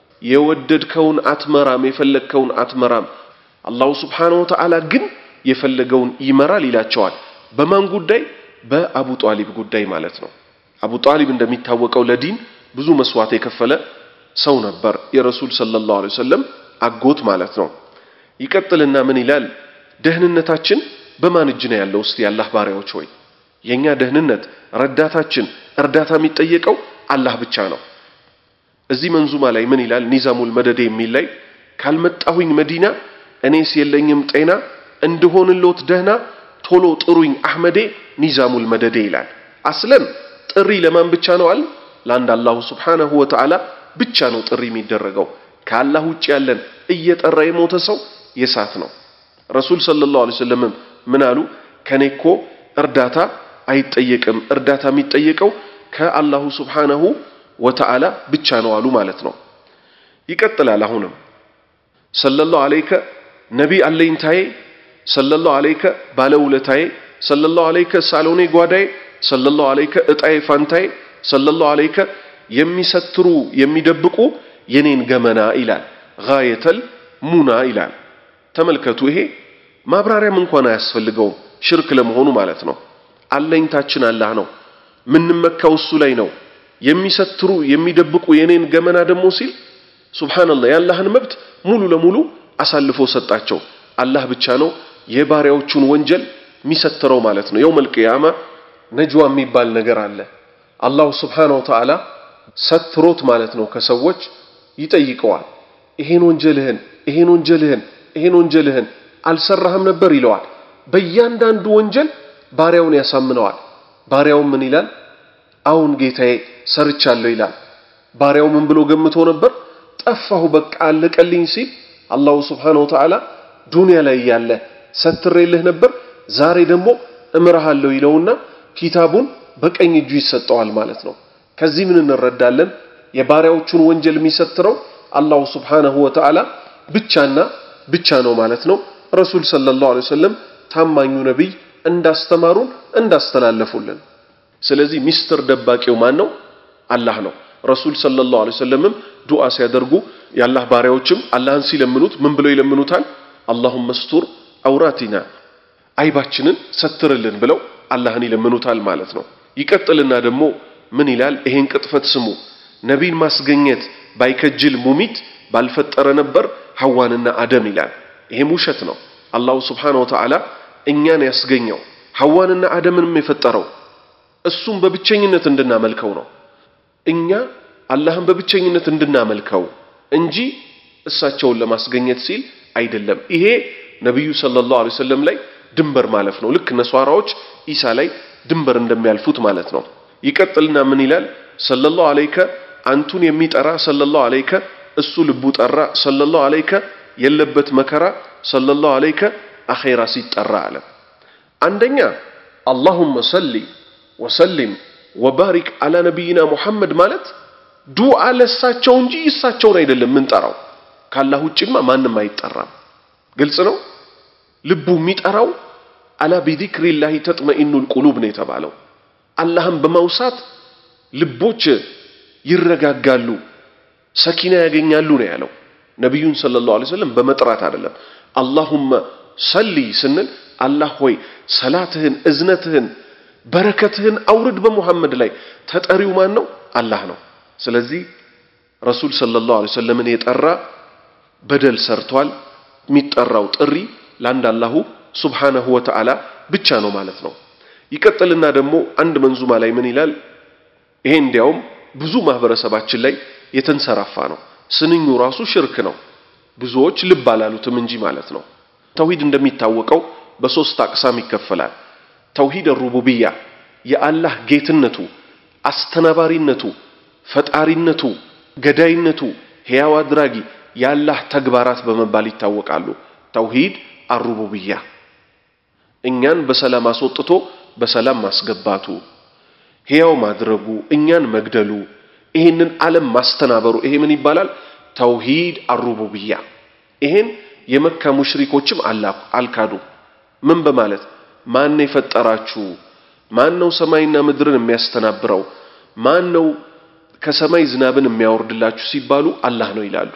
Speaker 4: የወደድከውን አትመራም፣ የፈለግከውን አትመራም። አላሁ ስብሓነሁ ወተዓላ ግን የፈለገውን ይመራል ይላቸዋል። በማን ጉዳይ? በአቡ ጧሊብ ጉዳይ ማለት ነው። አቡ ጧሊብ እንደሚታወቀው ለዲን ብዙ መስዋዕት የከፈለ ሰው ነበር። የረሱል ሰለላሁ ዐለይሂ ወሰለም አጎት ማለት ነው። ይቀጥልና ምን ይላል? ደህንነታችን በማን እጅ ነው ያለው? እስቲ የአላህ ባሪያዎች ሆይ የኛ ደህንነት ረዳታችን፣ እርዳታ የሚጠየቀው አላህ ብቻ ነው። እዚህ መንዙማ ላይ ምን ይላል? ኒዛሙል መደዴ የሚል ላይ ካልመጣሁኝ መዲና እኔስ የለኝም ጤና እንድሆንሎት ደህና ቶሎ ጥሩኝ አህመዴ ኒዛሙል መደዴ ይላል። አስለን ጥሪ ለማን ብቻ ነው አል ለአንድ አላሁ ስብሓነሁ ወተዓላ ብቻ ነው ጥሪ የሚደረገው። ከአላህ ውጭ ያለን እየጠራ የሞተ ሰው የሳት ነው። ረሱል ሰለላሁ ዐለይሂ ወሰለም ምን አሉ? ከኔ እኮ እርዳታ አይጠየቅም፣ እርዳታ የሚጠየቀው ከአላሁ ስብሓነሁ ወተዓላ ብቻ ነው አሉ ማለት ነው። ይቀጥላል። አሁንም ሰለላሁ ዐለይከ ነቢ አለኝታዬ፣ ሰለላሁ ዐለይከ ባለውለታዬ፣ ሰለላሁ ዐለይከ ሳሎኔ ጓዳዬ፣ ሰለላሁ ዐለይከ እጣዬ ፋንታዬ፣ ሰለላሁ ዐለይከ የሚሰትሩ የሚደብቁ የኔን ገመና ይላል። ጋየተል ሙና ይላል። ተመልከቱ፣ ይሄ ማብራሪያም እንኳን አያስፈልገውም ሽርክ ለመሆኑ ማለት ነው። አለኝታችን አላህ ነው፣ ምንመካው እሱ ላይ ነው። የሚሰትሩ የሚደብቁ የኔን ገመና ደግሞ ሲል ሱብሃንአላህ የአላህን መብት ሙሉ ለሙሉ አሳልፎ ሰጣቸው። አላህ ብቻ ነው የባሪያዎቹን ወንጀል የሚሰትረው ማለት ነው። የውመል ቂያማ ነጅዋ የሚባል ነገር አለ። አላሁ ስብሓነሁ ወተዓላ ሰትሮት ማለት ነው ከሰዎች ይጠይቀዋል። ይሄን ወንጀልህን ይሄን ወንጀልህን ይሄን ወንጀልህን አልሰራህም ነበር ይለዋል። በእያንዳንዱ ወንጀል ባሪያውን ያሳምነዋል። ባሪያው ምን ይላል? አሁን ጌታዬ ሰርቻለሁ ይላል። ባሪያው ምን ብሎ ገምቶ ነበር? ጠፋሁ በቃ አለቀልኝ ሲል አላሁ ስብሓነሁ ወተዓላ ዱንያ ላይ ያለ ሰትሬልህ ነበር፣ ዛሬ ደግሞ እምርሃለሁ ይለውና ኪታቡን በቀኝ እጁ ይሰጠዋል ማለት ነው። ከዚህ ምን እንረዳለን? የባሪያዎቹን ወንጀል የሚሰትረው አላሁ ስብሓነሁ ወተዓላ ብቻና ብቻ ነው ማለት ነው። ረሱል ሰለላሁ ዐለይሂ ወሰለም ታማኙ ነቢይ እንዳስተማሩን እንዳስተላለፉልን። ስለዚህ ሚስጥር ደባቂው ማን ነው? አላህ ነው። ረሱል ሰለላሁ ዐለይሂ ወሰለምም ዱዓ ሲያደርጉ የአላህ ባሪያዎችም አላህን ሲለምኑት ምን ብለው ይለምኑታል? አላሁመ ስቱር አውራቲና አይባችንን ሰትርልን ብለው አላህን ይለምኑታል ማለት ነው። ይቀጥልና ደግሞ ምን ይላል? ይሄን ቅጥፈት ስሙ። ነቢን ማስገኘት ባይከጅል ሙሚት ባልፈጠረ ነበር ሐዋንና አደም ይላል። ይሄም ውሸት ነው። አላሁ ስብሓነሁ ወተዓላ እኛን ያስገኘው ሐዋንና አደምንም የፈጠረው እሱም በብቸኝነት እንድናመልከው ነው። እኛ አላህን በብቸኝነት እንድናመልከው እንጂ እሳቸውን ለማስገኘት ሲል አይደለም። ይሄ ነቢዩ ሰለላሁ ዐለይሂ ወሰለም ላይ ድንበር ማለፍ ነው። ልክ ነሷራዎች ኢሳ ላይ ድንበር እንደሚያልፉት ማለት ነው። ይቀጥልና ምን ይላል? ሰለላሁ ዐለይከ አንቱን የሚጠራ ሰለላሁ ዐለይከ እሱ ልቡ ጠራ ሰለላሁ ዐለይከ የለበት መከራ ሰለላሁ ዐለይከ አኼራ ሲጠራ አለ። አንደኛ አላሁመ ሰሊ ወሰሊም ወባሪክ አላ ነቢይና ሙሐመድ ማለት ዱዓ ለሳቸው እንጂ እሳቸውን አይደለም ምንጠራው። ካላህ ውጭማ ማንም አይጠራም። ግልጽ ነው። ልቡ የሚጠራው አላ ቢዚክሪላሂ ተጥመኢኑል ቁሉብ ነው የተባለው። አላህን በማውሳት ልቦች ይረጋጋሉ፣ ሰኪና ያገኛሉ ነው ያለው። ነቢዩን ሰለላሁ ዐለይሂ ወሰለም በመጥራት አይደለም። አላሁመ ሰሊ ስንል አላህ ሆይ ሰላትህን፣ እዝነትህን፣ በረከትህን አውርድ በሙሐመድ ላይ። ተጠሪው ማን ነው? አላህ ነው። ስለዚህ ረሱል ሰለላሁ ዐለይሂ ወሰለምን የጠራ በደል ሰርቷል። የሚጠራው ጥሪ ለአንድ አላሁ ሱብሓነሁ ወተዓላ ብቻ ነው ማለት ነው። ይቀጥልና ደግሞ አንድ መንዙማ ላይ ምን ይላል? ይሄ እንዲያውም ብዙ ማህበረሰባችን ላይ የተንሰራፋ ነው። ስንኙ ራሱ ሽርክ ነው። ብዙዎች ልብ አላሉትም እንጂ ማለት ነው። ተውሂድ እንደሚታወቀው በሶስት አቅሳም ይከፈላል። ተውሂድ ሩቡብያ የአላህ ጌትነቱ፣ አስተናባሪነቱ፣ ፈጣሪነቱ፣ ገዳይነቱ፣ ሕያው አድራጊ የአላህ ተግባራት በመባል ይታወቃሉ። ተውሂድ አሩቡብያ እኛን በሰላም አስወጥቶ በሰላም ማስገባቱ፣ ሕያው ማድረጉ፣ እኛን መግደሉ፣ ይህንን ዓለም ማስተናበሩ፣ ይሄ ምን ይባላል? ተውሂድ አሩቡብያ። ይሄን የመካ ሙሽሪኮችም አልካዱ። ምን በማለት ማን ነው የፈጠራችሁ? ማን ነው ሰማይና ምድርን የሚያስተናብረው? ማን ነው ከሰማይ ዝናብን የሚያወርድላችሁ ሲባሉ አላህ ነው ይላሉ።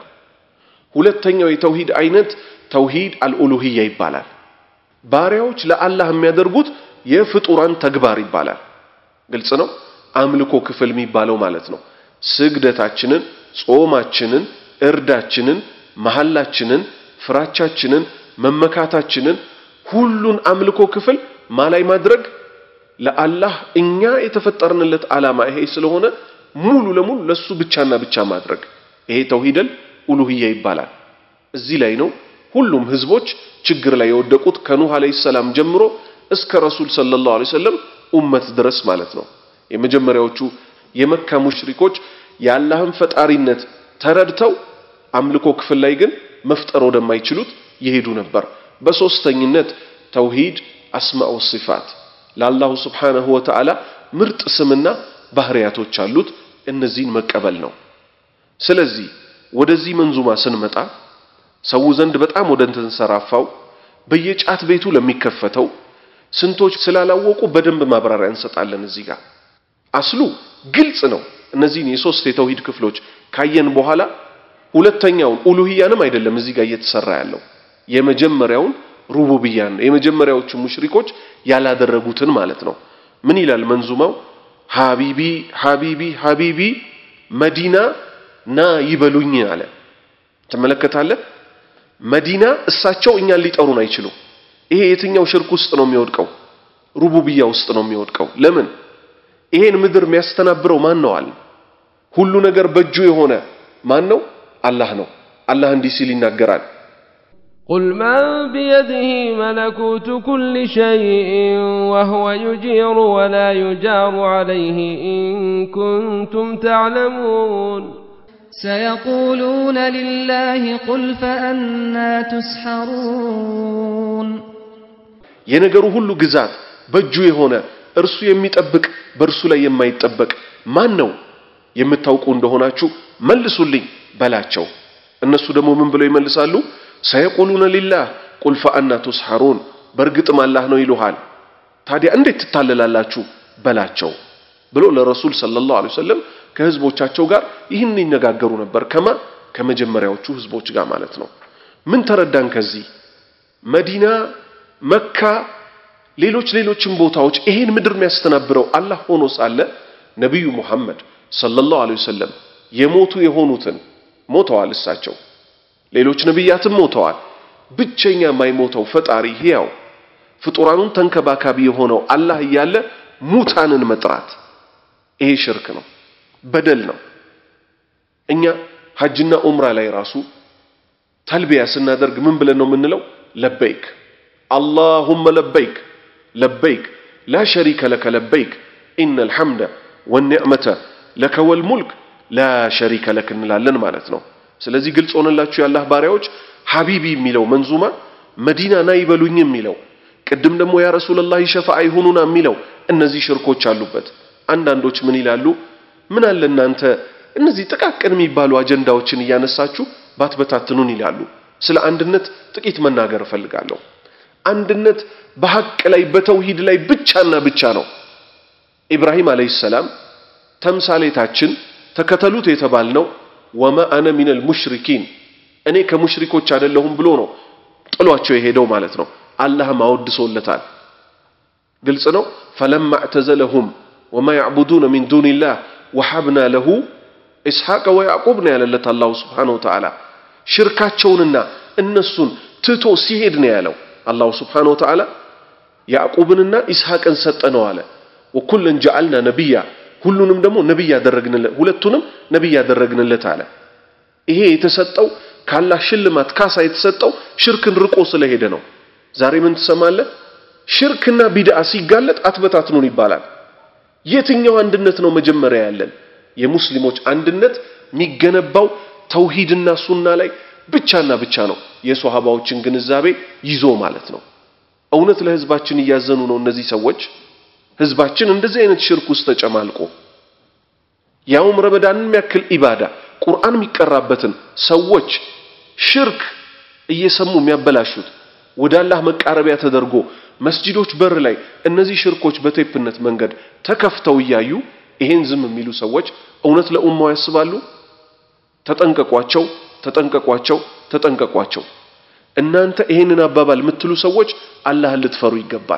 Speaker 4: ሁለተኛው የተውሂድ አይነት ተውሂድ አልኡሉሂያ ይባላል። ባሪያዎች ለአላህ የሚያደርጉት የፍጡራን ተግባር ይባላል። ግልጽ ነው። አምልኮ ክፍል የሚባለው ማለት ነው። ስግደታችንን፣ ጾማችንን፣ እርዳችንን፣ መሐላችንን፣ ፍራቻችንን፣ መመካታችንን ሁሉን አምልኮ ክፍል ማላይ ማድረግ ለአላህ እኛ የተፈጠርንለት ዓላማ ይሄ ስለሆነ ሙሉ ለሙሉ ለሱ ብቻና ብቻ ማድረግ ይሄ ተውሂደል ኡሉሂያ ይባላል። እዚህ ላይ ነው ሁሉም ህዝቦች ችግር ላይ የወደቁት ከኑህ አለይሂ ሰላም ጀምሮ እስከ ረሱል ሰለላሁ ዐለይሂ ወሰለም ኡመት ድረስ ማለት ነው። የመጀመሪያዎቹ የመካ ሙሽሪኮች የአላህን ፈጣሪነት ተረድተው አምልኮ ክፍል ላይ ግን መፍጠር ወደማይችሉት ይሄዱ ነበር። በሶስተኝነት ተውሂድ አስማኡ ሲፋት ለአላሁ ስብሓነሁ ወተዓላ ምርጥ ስምና ባህሪያቶች አሉት። እነዚህን መቀበል ነው። ስለዚህ ወደዚህ መንዙማ ስንመጣ ሰው ዘንድ በጣም ወደ ተንሰራፋው በየጫት ቤቱ ለሚከፈተው ስንቶች ስላላወቁ በደንብ ማብራሪያ እንሰጣለን። እዚህ ጋር አስሉ ግልጽ ነው። እነዚህን የሶስት የተውሂድ ክፍሎች ካየን በኋላ ሁለተኛውን ኡሉሂያንም አይደለም እዚህ ጋር እየተሰራ ያለው የመጀመሪያውን ሩቡብያን ነው። የመጀመሪያዎቹ ሙሽሪኮች ያላደረጉትን ማለት ነው። ምን ይላል መንዙማው? ሀቢቢ ሀቢቢ ሀቢቢ መዲና ና ይበሉኝ አለ። ትመለከታለህ? መዲና እሳቸው እኛን ሊጠሩን አይችሉም። ይሄ የትኛው ሽርክ ውስጥ ነው የሚወድቀው? ሩቡብያ ውስጥ ነው የሚወድቀው። ለምን? ይሄን ምድር የሚያስተናብረው ማን ነው አለ። ሁሉ ነገር በእጁ የሆነ ማን ነው? አላህ ነው። አላህ እንዲህ ሲል ይናገራል።
Speaker 5: قل من بيده ملكوت كل شيء وهو يجير ولا يجار عليه إن كنتم تعلمون
Speaker 11: سيقولون لله قل فأنا تسحرون
Speaker 4: የነገሩ ሁሉ ግዛት በእጁ የሆነ እርሱ የሚጠብቅ በእርሱ ላይ የማይጠበቅ ማን ነው የምታውቁ እንደሆናችሁ መልሱልኝ በላቸው እነሱ ደግሞ ምን ብለው ይመልሳሉ ሰየቁሉነ ሊላህ ቁል ፈአና ቱስሐሩን በእርግጥም አላህ ነው ይሉሃል ታዲያ እንዴት ትታለላላችሁ በላቸው ብሎ ለረሱል ሰለላሁ ዐለይሂ ወሰለም ከህዝቦቻቸው ጋር ይህን ይነጋገሩ ነበር ከማ ከመጀመሪያዎቹ ህዝቦች ጋር ማለት ነው ምን ተረዳን ከዚህ መዲና መካ ሌሎች ሌሎችም ቦታዎች ይሄን ምድር የሚያስተናብረው አላህ ሆኖ ሳለ ነቢዩ ሙሐመድ ሰለላሁ ዐለይሂ ወሰለም የሞቱ የሆኑትን ሞተዋል እሳቸው ሌሎች ነቢያትም ሞተዋል ብቸኛ የማይሞተው ፈጣሪ ሕያው ፍጡራኑን ተንከባካቢ የሆነው አላህ እያለ ሙታንን መጥራት ይሄ ሽርክ ነው በደል ነው እኛ ሐጅና ኡምራ ላይ ራሱ ተልቢያ ስናደርግ ምን ብለን ነው የምንለው ለበይክ አላሁመ ለበይክ ለበይክ ላ ሸሪከ ለከ ለበይክ ኢነ ልሐምደ ወኒዕመተ ለከ ወልሙልክ ላ ሸሪከ ለክ እንላለን ማለት ነው ስለዚህ ግልጽ ሆነላችሁ የአላህ ባሪያዎች ሐቢቢ የሚለው መንዙማ መዲና ና ይበሉኝ የሚለው ቅድም ደግሞ ያ ረሱላላህ ሸፋዓ ይሁኑና የሚለው እነዚህ ሽርኮች አሉበት አንዳንዶች ምን ይላሉ ምን አለ እናንተ እነዚህ ጥቃቅን የሚባሉ አጀንዳዎችን እያነሳችሁ ባትበታትኑን ይላሉ ስለ አንድነት ጥቂት መናገር እፈልጋለሁ አንድነት በሐቅ ላይ በተውሂድ ላይ ብቻና ብቻ ነው ኢብራሂም አለይሂ ሰላም ተምሳሌታችን ተከተሉት የተባልነው ወማ አነ ሚነል ሙሽሪኪን እኔ ከሙሽሪኮች አይደለሁም ብሎ ነው ጥሏቸው የሄደው ማለት ነው አላህም አወድሶለታል ግልጽ ነው ፈለማ እዕተዘለሁም ወማ ያዕቡዱነ ሚን ዱንላህ ወሐብና ለሁ ኢስሐቅ ወያዕቁብ ነው ያለለት አላሁ ስብሓነሁ ወተዓላ ሽርካቸውንና እነሱን ትቶ ሲሄድ ነው ያለው አላሁ ስብሓነሁ ወተዓላ ያዕቁብንና ኢስሐቅን ሰጠነው አለ ወኩለን ጀዓልና ነቢያ ሁሉንም ደግሞ ነቢይ ያደረግንለት ሁለቱንም ነቢይ ያደረግንለት አለ ይሄ የተሰጠው ካላህ ሽልማት ካሳ የተሰጠው ሽርክን ርቆ ስለሄደ ነው ዛሬ ምን ትሰማለህ ሽርክና ቢድዓ ሲጋለጥ አትበታትኑን ይባላል የትኛው አንድነት ነው መጀመሪያ ያለን የሙስሊሞች አንድነት የሚገነባው ተውሂድና ሱና ላይ ብቻና ብቻ ነው የሶሃባዎችን ግንዛቤ ይዞ ማለት ነው እውነት ለህዝባችን እያዘኑ ነው እነዚህ ሰዎች ህዝባችን እንደዚህ አይነት ሽርክ ውስጥ ተጨማልቆ ያውም ረመዳንን የሚያክል ኢባዳ ቁርአን የሚቀራበትን ሰዎች ሽርክ እየሰሙ የሚያበላሹት ወደ አላህ መቃረቢያ ተደርጎ መስጂዶች በር ላይ እነዚህ ሽርኮች በቴፕነት መንገድ ተከፍተው እያዩ ይሄን ዝም የሚሉ ሰዎች እውነት ለኡማው ያስባሉ ተጠንቀቋቸው ተጠንቀቋቸው ተጠንቀቋቸው እናንተ ይሄንን አባባል የምትሉ ሰዎች አላህን ልትፈሩ ይገባል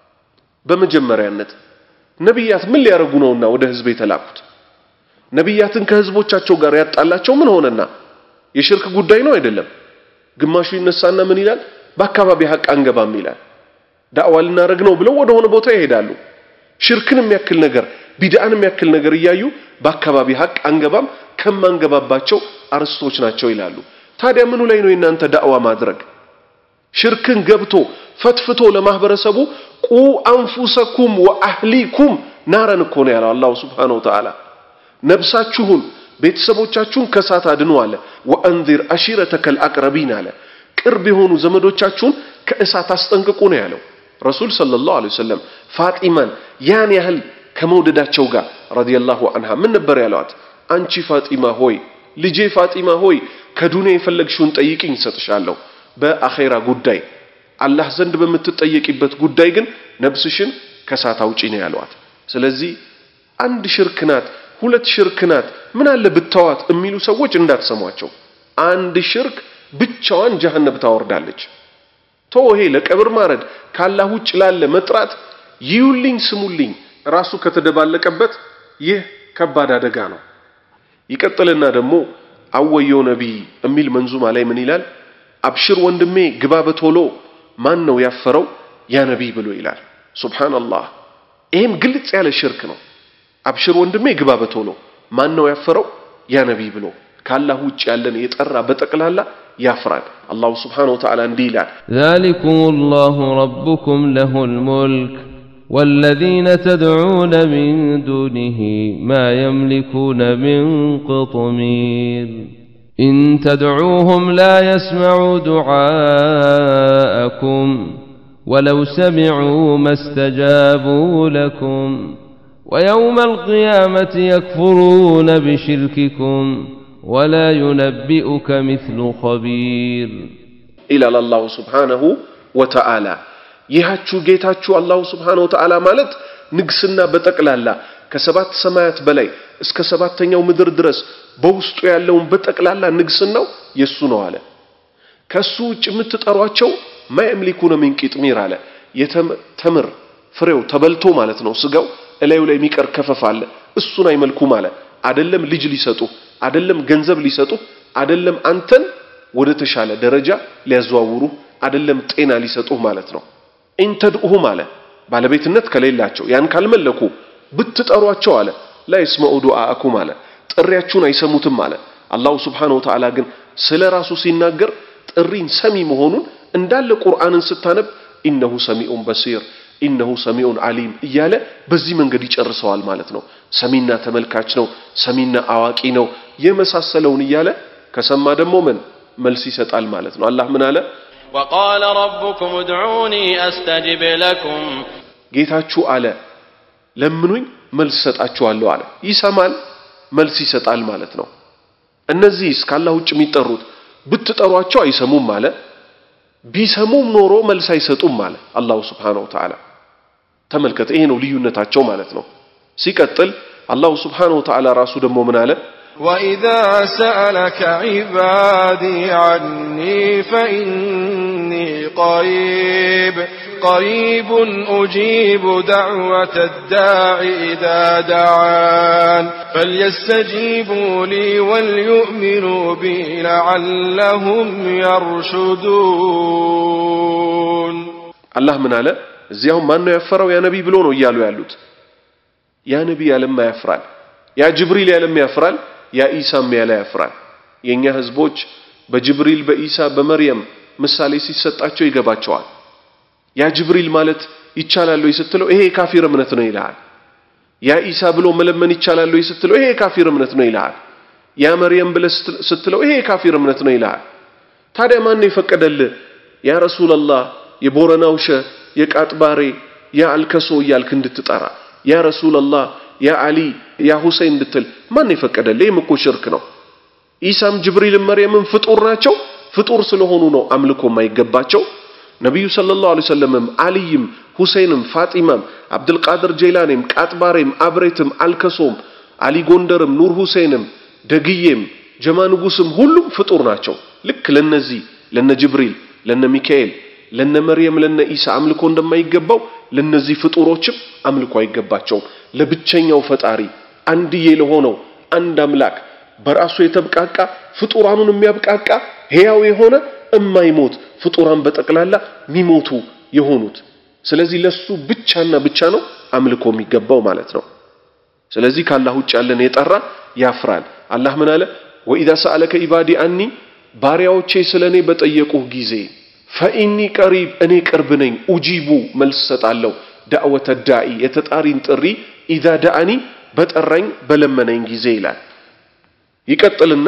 Speaker 4: በመጀመሪያነት ነቢያት ምን ሊያደርጉ ነውና ወደ ህዝብ የተላኩት ነቢያትን ከህዝቦቻቸው ጋር ያጣላቸው ምን ሆነና የሽርክ ጉዳይ ነው አይደለም ግማሹ ይነሳና ምን ይላል በአካባቢ ሀቅ አንገባም ይላል ዳዕዋ ልናደርግ ነው ብለው ወደ ሆነ ቦታ ይሄዳሉ ሽርክን የሚያክል ነገር ቢድአን የሚያክል ነገር እያዩ በአካባቢ ሀቅ አንገባም ከማንገባባቸው አርስቶች ናቸው ይላሉ ታዲያ ምኑ ላይ ነው የእናንተ ዳዕዋ ማድረግ ሽርክን ገብቶ ፈትፍቶ ለማህበረሰቡ ቁ አንፉሰኩም ወአህሊኩም ናረን እኮ ነው ያለው አላሁ ስብሓነሁ ወተዓላ ነብሳችሁን ቤተሰቦቻችሁን ከሳት አድኑ አለ ወአንዚር አሺረተከል አቅረቢን አለ ቅርብ የሆኑ ዘመዶቻችሁን ከእሳት አስጠንቅቁ ነው ያለው ረሱል ሰለላሁ ዐለይሂ ወሰለም ፋጢማን ያን ያህል ከመውደዳቸው ጋር ረዲየላሁ አንሃ ምን ነበር ያለዋት አንቺ ፋጢማ ሆይ ልጄ ፋጢማ ሆይ ከዱንያ የፈለግሽውን ጠይቅኝ እሰጥሻለሁ በአኼራ ጉዳይ አላህ ዘንድ በምትጠየቂበት ጉዳይ ግን ነብስሽን ከሳት አውጪ ነው ያለዋት ስለዚህ አንድ ሽርክ ናት ሁለት ሽርክ ናት ምን አለ ብታዋት የሚሉ ሰዎች እንዳትሰሟቸው አንድ ሽርክ ብቻዋን ጀሃነብ ታወርዳለች ቶ ይሄ ለቀብር ማረድ ካላህ ውጭ ላለ መጥራት ይዩልኝ ስሙልኝ ራሱ ከተደባለቀበት ይህ ከባድ አደጋ ነው ይቀጥልና ደግሞ አወየው ነቢይ የሚል መንዙማ ላይ ምን ይላል አብሽር ወንድሜ ግባ በቶሎ ማን ነው ያፈረው ያ ነቢይ ብሎ ይላል ሱብሃንአላህ ይህም ግልጽ ያለ ሽርክ ነው አብሽር ወንድሜ ግባ በቶሎ ማን ነው ያፈረው ያ ነቢይ ብሎ ካላህ ውጭ ያለን የጠራ በጠቅላላ ያፍራል አላሁ ስብሓነሁ ወተዓላ እንዲህ ይላል
Speaker 5: ذلكم الله ربكم له الملك والذين تدعون من دونه ما يملكون من قطمير إن تدعوهم لا يسمعوا دعاءكم ولو سمعوا ما استجابوا لكم ويوم القيامة يكفرون بشرككم ولا ينبئك مثل خبير
Speaker 4: ይላል አላሁ ስብሓነሁ ወተዓላ ይሃችሁ ጌታችሁ አላሁ ስብሓነሁ ወተዓላ ማለት ንግስና በጠቅላላ ከሰባት ሰማያት በላይ እስከ ሰባተኛው ምድር ድረስ በውስጡ ያለውን በጠቅላላ ንግስናው የሱ ነው አለ ከሱ ውጭ የምትጠሯቸው ማየምሊኩነ ሚን ቂጥሚር አለ የተምር ፍሬው ተበልቶ ማለት ነው ስጋው እላዩ ላይ የሚቀር ከፈፍ አለ እሱን አይመልኩም አለ አደለም ልጅ ሊሰጡ አደለም ገንዘብ ሊሰጡ አደለም አንተን ወደ ተሻለ ደረጃ ሊያዘዋውሩ አደለም ጤና ሊሰጡህ ማለት ነው ኢንተድኡሁም አለ ባለቤትነት ከሌላቸው ያን ካልመለኩ ብትጠሯቸው አለ ላ ይስመዑ ዱዓአኩም አለ ጥሪያችሁን አይሰሙትም አለ አላሁ ስብሓነሁ ወተዓላ ግን ስለ ራሱ ሲናገር ጥሪን ሰሚ መሆኑን እንዳለ ቁርአንን ስታነብ ኢነሁ ሰሚዑን በሲር ኢነሁ ሰሚዑን አሊም እያለ በዚህ መንገድ ይጨርሰዋል ማለት ነው ሰሚና ተመልካች ነው ሰሚና አዋቂ ነው የመሳሰለውን እያለ ከሰማ ደግሞ ምን መልስ ይሰጣል ማለት ነው አላህ ምን አለ
Speaker 3: وقال ربكم ادعوني أستجب لكم
Speaker 4: ጌታችሁ አለ ለምኑኝ መልስ ሰጣችኋለሁ አለ ይሰማል መልስ ይሰጣል ማለት ነው እነዚህስ ከአላህ ውጭ የሚጠሩት ብትጠሯቸው አይሰሙም አለ ቢሰሙም ኖሮ መልስ አይሰጡም አለ አላሁ ስብሓነሁ ወተዓላ ተመልከተ ይሄ ነው ልዩነታቸው ማለት ነው ሲቀጥል አላሁ ስብሓነሁ ወተዓላ ራሱ ደግሞ ምን አለ
Speaker 12: وإذا سألك عبادي عني فإني قريب قريب أجيب دعوة الداع إذا دعان فليستجيبوا لي وليؤمنوا بي لعلهم يرشدون
Speaker 4: አላህ ምን አለ እዚያው ማን ነው ያፈረው ያ ነቢይ ብሎ ነው እያሉ ያሉት ያ ነቢይ ያለማ ያፍራል ያ ጅብሪል ያለማ ያፍራል ያ ኢሳም ያለ ያፍራል የኛ ህዝቦች በጅብሪል በኢሳ በመርየም ምሳሌ ሲሰጣቸው ይገባቸዋል ያ ጅብሪል ማለት ይቻላል ወይ ስትለው ይሄ የካፊር እምነት ነው ይልሃል ያ ኢሳ ብሎ መለመን ይቻላል ወይ ስትለው ይሄ የካፊር እምነት ነው ይልሃል ያ መርየም ብለህ ስትለው ይሄ የካፊር እምነት ነው ይልሃል ታዲያ ማን ነው የፈቀደልህ ያ ረሱላላህ የቦረናው ሸ የቃጥባሬ ያ አልከሶ እያልክ እንድትጠራ ያ ረሱላላህ ያ አሊ ያ ሁሴን እንድትል ማን የፈቀደልህ ይህም እኮ ሽርክ ነው ኢሳም ጅብሪልም መርየምም ፍጡር ናቸው ፍጡር ስለሆኑ ነው አምልኮ የማይገባቸው ነቢዩ ሰለላሁ ዐለይሂ ወሰለምም አልይም ሁሴንም ፋጢማም አብድልቃድር ጀይላኔም ቃጥባሬም አብሬትም አልከሶም አሊ ጎንደርም ኑር ሁሴንም ደግዬም ጀማ ንጉስም ሁሉም ፍጡር ናቸው ልክ ለነዚህ ለነ ጅብሪል ለነ ሚካኤል ለነ መርየም ለነ ኢሳ አምልኮ እንደማይገባው ለነዚህ ፍጡሮችም አምልኮ አይገባቸውም ለብቸኛው ፈጣሪ አንድዬ ለሆነው አንድ አምላክ በራሱ የተብቃቃ ፍጡራኑን የሚያብቃቃ ሕያው የሆነ እማይሞት ፍጡራን በጠቅላላ ሚሞቱ የሆኑት ስለዚህ ለሱ ብቻና ብቻ ነው አምልኮ የሚገባው ማለት ነው ስለዚህ ከአላህ ውጭ ያለን የጠራ ያፍራል አላህ ምን አለ ወኢዛ ሰአለከ ኢባዲ አኒ ባሪያዎቼ ስለ እኔ በጠየቁህ ጊዜ ፈኢኒ ቀሪብ እኔ ቅርብ ነኝ ኡጂቡ መልስ ሰጣለሁ ዳዕወተ ዳኢ የተጣሪን ጥሪ ኢዛ ዳአኒ በጠራኝ በለመነኝ ጊዜ ይላል ይቀጥልና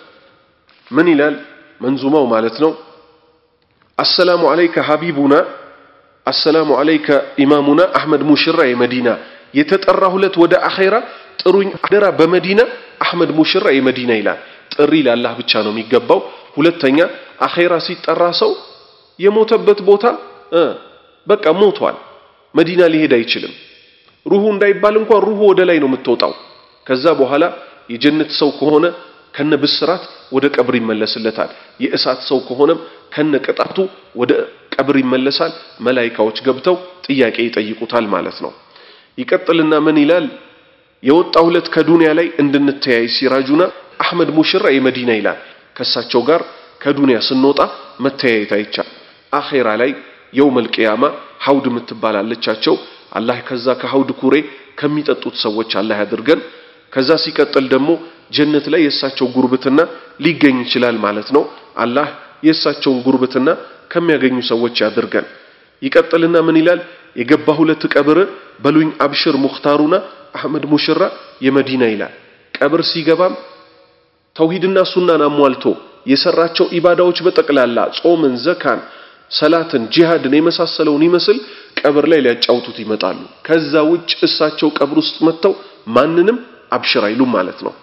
Speaker 4: ምን ይላል መንዙማው ማለት ነው አሰላሙ አለይከ ሀቢቡና አሰላሙ አለይከ ኢማሙና አሕመድ ሙሽራ የመዲና የተጠራ ሁለት ወደ አኼራ ጥሩኝ አደራ በመዲና አሕመድ ሙሽራ የመዲና ይላል ጥሪ ለአላህ ብቻ ነው የሚገባው ሁለተኛ አኼራ ሲጠራ ሰው የሞተበት ቦታ በቃ ሞቷል መዲና ሊሄድ አይችልም ሩሁ እንዳይባል እንኳን ሩሁ ወደ ላይ ነው የምትወጣው ከዛ በኋላ የጀነት ሰው ከሆነ ከነ ብስራት ወደ ቀብር ይመለስለታል የእሳት ሰው ከሆነም ከነ ቅጣቱ ወደ ቀብር ይመለሳል መላይካዎች ገብተው ጥያቄ ይጠይቁታል ማለት ነው ይቀጥልና ምን ይላል የወጣ ሁለት ከዱንያ ላይ እንድንተያይ ሲራጁና አሕመድ ሙሽራ የመዲና ይላል ከሳቸው ጋር ከዱንያ ስንወጣ መተያየት አይቻል አኼራ ላይ የውመል ቂያማ ሐውድ የምትባል አለቻቸው አላህ ከዛ ከሐውድ ኩሬ ከሚጠጡት ሰዎች አላህ ያድርገን ከዛ ሲቀጥል ደግሞ ጀነት ላይ የእሳቸው ጉርብትና ሊገኝ ይችላል ማለት ነው አላህ የእሳቸውን ጉርብትና ከሚያገኙ ሰዎች ያድርገን ይቀጥልና ምን ይላል የገባ ሁለት ቀብር በሉኝ አብሽር ሙኽታሩና አሕመድ ሙሽራ የመዲና ይላል ቀብር ሲገባም ተውሂድና ሱናን አሟልቶ የሰራቸው ኢባዳዎች በጠቅላላ ጾምን ዘካን ሰላትን፣ ጂሃድን የመሳሰለውን ይመስል ቀብር ላይ ሊያጫውቱት ይመጣሉ። ከዛ ውጭ እሳቸው ቀብር ውስጥ መጥተው ማንንም አብሽር አይሉም ማለት ነው።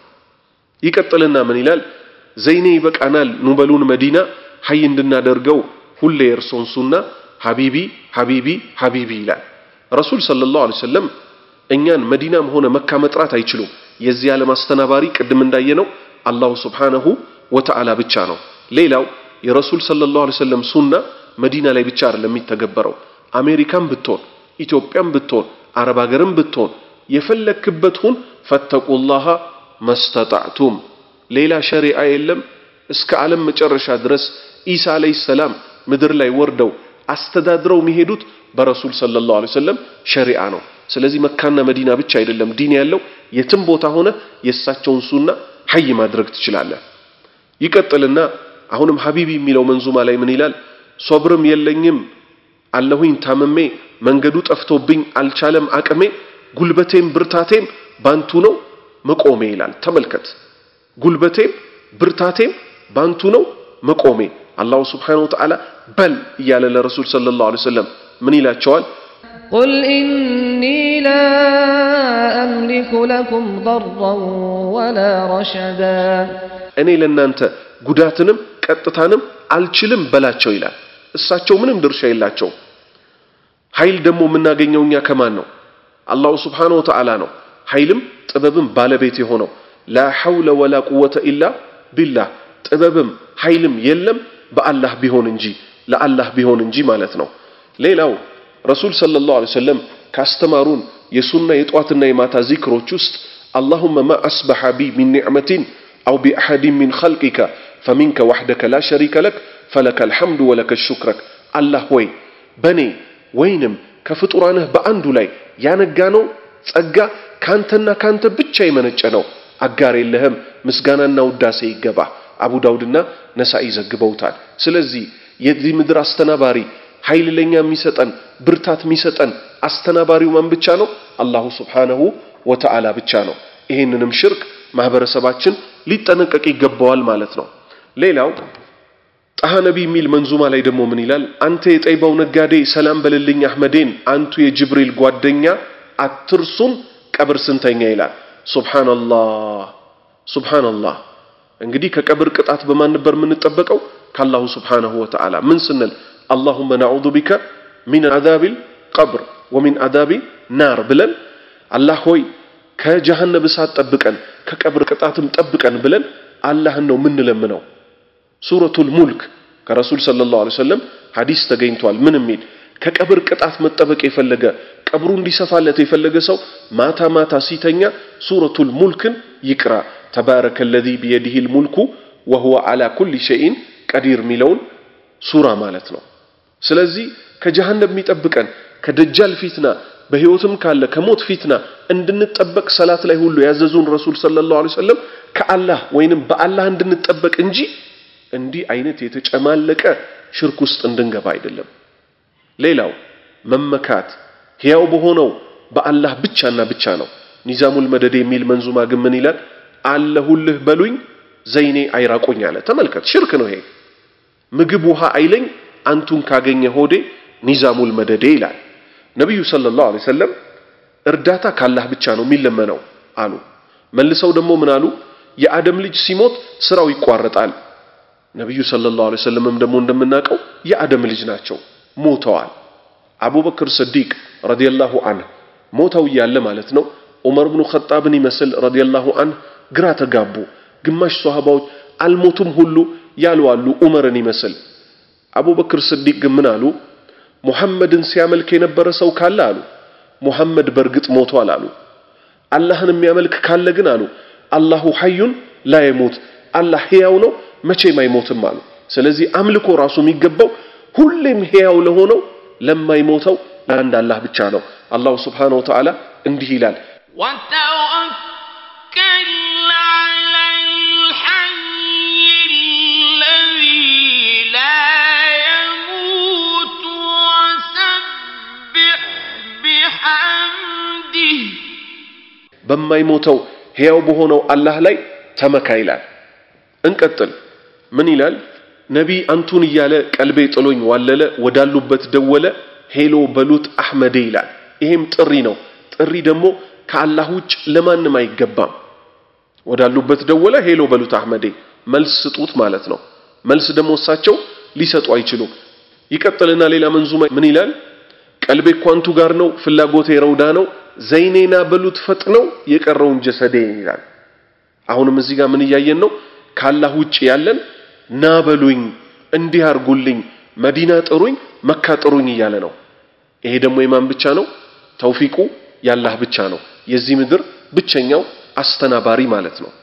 Speaker 4: ይቀጥልና ምን ይላል? ዘይኔ ይበቃናል፣ ኑበሉን መዲና ሀይ እንድናደርገው ሁሌ የእርሶን ሱና ሀቢቢ ሀቢቢ ሀቢቢ ይላል። ረሱል ሰለላሁ ዐለይሂ ወሰለም እኛን መዲናም ሆነ መካ መጥራት አይችሉም። የዚህ ዓለም አስተናባሪ ቅድም እንዳየነው አላሁ ስብሓነሁ ወተዓላ ብቻ ነው። ሌላው የረሱል ሰለላሁ ዐለይሂ ወሰለም ሱና መዲና ላይ ብቻ አይደለም የሚተገበረው። አሜሪካም ብትሆን ኢትዮጵያም ብትሆን አረብ ሀገርም ብትሆን የፈለክበት ሁን ፈተቁላሃ መስተጣዕቱም ሌላ ሸሪዓ የለም። እስከ ዓለም መጨረሻ ድረስ ኢሳ አለይሂ ሰላም ምድር ላይ ወርደው አስተዳድረው የሚሄዱት በረሱል ሰለላሁ ዐለይሂ ወሰለም ሸሪዓ ነው። ስለዚህ መካና መዲና ብቻ አይደለም ዲን ያለው የትም ቦታ ሆነ የእሳቸውን ሱና ሀይ ማድረግ ትችላለህ። ይቀጥልና አሁንም ሀቢቢ የሚለው መንዙማ ላይ ምን ይላል? ሶብርም የለኝም አለሁኝ ታምሜ መንገዱ ጠፍቶብኝ አልቻለም አቅሜ ጉልበቴም ብርታቴም ባንቱ ነው መቆሜ ይላል። ተመልከት፣ ጉልበቴም ብርታቴም ባንቱ ነው መቆሜ። አላሁ ስብሓነሁ ወተዓላ በል እያለ ለረሱል ሰለላሁ ዐለይሂ ወሰለም ምን ይላቸዋል?
Speaker 11: قل إني لا أملك لكم ضرا ولا رشدا
Speaker 4: እኔ ለእናንተ ጉዳትንም ቀጥታንም አልችልም በላቸው ይላል። እሳቸው ምንም ድርሻ የላቸው። ኃይል ደግሞ የምናገኘው እኛ ከማን ነው? አላሁ ስብሓነሁ ወተዓላ ነው። ኃይልም ጥበብም ባለቤት የሆነው ላ ሐውለ ወላ ቁወተ ኢላ ቢላህ ጥበብም ኃይልም የለም በአላህ ቢሆን እንጂ ለአላህ ቢሆን እንጂ ማለት ነው። ሌላው ረሱል ሰለላሁ ዐለይሂ ወሰለም ካስተማሩን የሱና የጧትና የማታ ዚክሮች ውስጥ አላሁመ ማ አስበሐ ቢ ሚን ኒዕመቲን አው ቢአሐዲን ሚን ኸልቂከ ፈሚንከ ዋሕደከ ላ ሸሪከ ለክ ፈለከ አልሐምዱ ወለከ ሹክረክ አላህ ሆይ በኔ ወይንም ከፍጡራንህ በአንዱ ላይ ያነጋነው ጸጋ ካንተና ካንተ ብቻ የመነጨ ነው። አጋር የለህም። ምስጋናና ውዳሴ ይገባ። አቡ ዳውድና ነሳኢ ዘግበውታል። ስለዚህ የዚህ ምድር አስተናባሪ ኃይል ለኛ የሚሰጠን ብርታት የሚሰጠን አስተናባሪው ማን ብቻ ነው? አላሁ ስብሓነሁ ወተዓላ ብቻ ነው። ይህንንም ሽርክ ማህበረሰባችን ሊጠነቀቅ ይገባዋል ማለት ነው። ሌላው ጣሃ ነቢ የሚል መንዙማ ላይ ደግሞ ምን ይላል? አንተ የጠይባው ነጋዴ ሰላም በልልኝ አህመዴን፣ አንቱ የጅብሪል ጓደኛ አትርሱን ቀብር ስንተኛ ይላል። ሱብሃንአላህ ሱብሃንአላህ። እንግዲህ ከቀብር ቅጣት በማን ነበር የምንጠበቀው? ከአላሁ ስብሓነሁ ወተዓላ ምን ስንል አላሁመ ነዑዙ ቢከ ሚን አዛቢል ቀብር ወሚን አዛቢ ናር ብለን አላህ ሆይ ከጀሃነም እሳት ጠብቀን ከቀብር ቅጣትም ጠብቀን ብለን አላህን ነው የምንለምነው። ሱረቱል ሙልክ ከረሱል ሰለላሁ ዐለይሂ ወሰለም ሐዲስ ተገኝቷል። ምን የሚል ከቀብር ቅጣት መጠበቅ የፈለገ ቀብሩ እንዲሰፋለት የፈለገ ሰው ማታ ማታ ሲተኛ ሱረቱል ሙልክን ይቅራ። ተባረከ ለዚ ቢየዲሂል ሙልኩ ወሁወ ዓላ ኩሊ ሸይን ቀዲር የሚለውን ሱራ ማለት ነው። ስለዚህ ከጀሃነም የሚጠብቀን ከደጃል ፊትና በህይወትም ካለ ከሞት ፊትና እንድንጠበቅ ሰላት ላይ ሁሉ ያዘዙን ረሱል ሰለላሁ ዐለይሂ ወሰለም ከአላህ ወይንም በአላህ እንድንጠበቅ እንጂ እንዲህ አይነት የተጨማለቀ ሽርክ ውስጥ እንድንገባ አይደለም። ሌላው መመካት ሕያው በሆነው በአላህ ብቻና ብቻ ነው። ኒዛሙል መደድ የሚል መንዙማ ግን ምን ይላል? አለሁልህ በሉኝ ዘይኔ አይራቁኝ አለ። ተመልከት፣ ሽርክ ነው ይሄ። ምግብ ውሃ አይለኝ አንቱን ካገኘ ሆዴ ኒዛሙል መደዴ ይላል። ነቢዩ ሰለላሁ ዐለይሂ ወሰለም እርዳታ ካላህ ብቻ ነው የሚለመነው አሉ። መልሰው ደግሞ ምን አሉ? የአደም ልጅ ሲሞት ስራው ይቋረጣል። ነቢዩ ሰለላሁ ዐለይሂ ወሰለምም ደግሞ እንደምናውቀው የአደም ልጅ ናቸው፣ ሞተዋል። አቡበክር ስዲቅ ረዲየላሁ አንህ ሞተው እያለ ማለት ነው ዑመር ብኑ ኸጣብን ይመስል ረዲየላሁ አንህ ግራ ተጋቡ። ግማሽ ሷሃባዎች አልሞቱም ሁሉ ያሉ አሉ ዑመርን ይመስል። አቡበክር ስዲቅ ግን ምን አሉ? ሙሐመድን ሲያመልክ የነበረ ሰው ካለ አሉ ሙሐመድ በእርግጥ ሞቷል አሉ። አላህን የሚያመልክ ካለ ግን አሉ አላሁ ሐዩን ላ የሙት አላህ ሕያው ነው መቼም አይሞትም አሉ። ስለዚህ አምልኮ ራሱ የሚገባው ሁሌም ሕያው ለሆነው ለማይሞተው ለአንድ አላህ ብቻ ነው። አላሁ ስብሓነሁ ወተዓላ እንዲህ ይላል
Speaker 13: وتوكل على الحي الذي لا يموت وسبح بحمده
Speaker 4: በማይሞተው ሕያው በሆነው አላህ ላይ ተመካ ይላል። እንቀጥል። ምን ይላል? ነቢ አንቱን እያለ ቀልቤ ጥሎኝ ዋለለ፣ ወዳሉበት ደወለ፣ ሄሎ በሉት አሕመዴ ይላል። ይሄም ጥሪ ነው። ጥሪ ደግሞ ከአላህ ውጭ ለማንም አይገባም። ወዳሉበት ደወለ፣ ሄሎ በሉት አሕመዴ፣ መልስ ስጡት ማለት ነው። መልስ ደግሞ እሳቸው ሊሰጡ አይችሉም። ይቀጥልና ሌላ መንዙማ ምን ይላል? ቀልቤ እኮ አንቱ ጋር ነው፣ ፍላጎቴ ረውዳ ነው፣ ዘይኔና በሉት ፈጥነው የቀረውን ጀሰዴ ይላል። አሁንም እዚህ ጋር ምን እያየን ነው? ከአላህ ውጭ ያለን ና በሉኝ፣ እንዲህ አርጉልኝ፣ መዲና ጥሩኝ፣ መካ ጥሩኝ እያለ ነው። ይሄ ደግሞ የማን ብቻ ነው? ተውፊቁ ያላህ ብቻ ነው። የዚህ ምድር ብቸኛው አስተናባሪ ማለት ነው።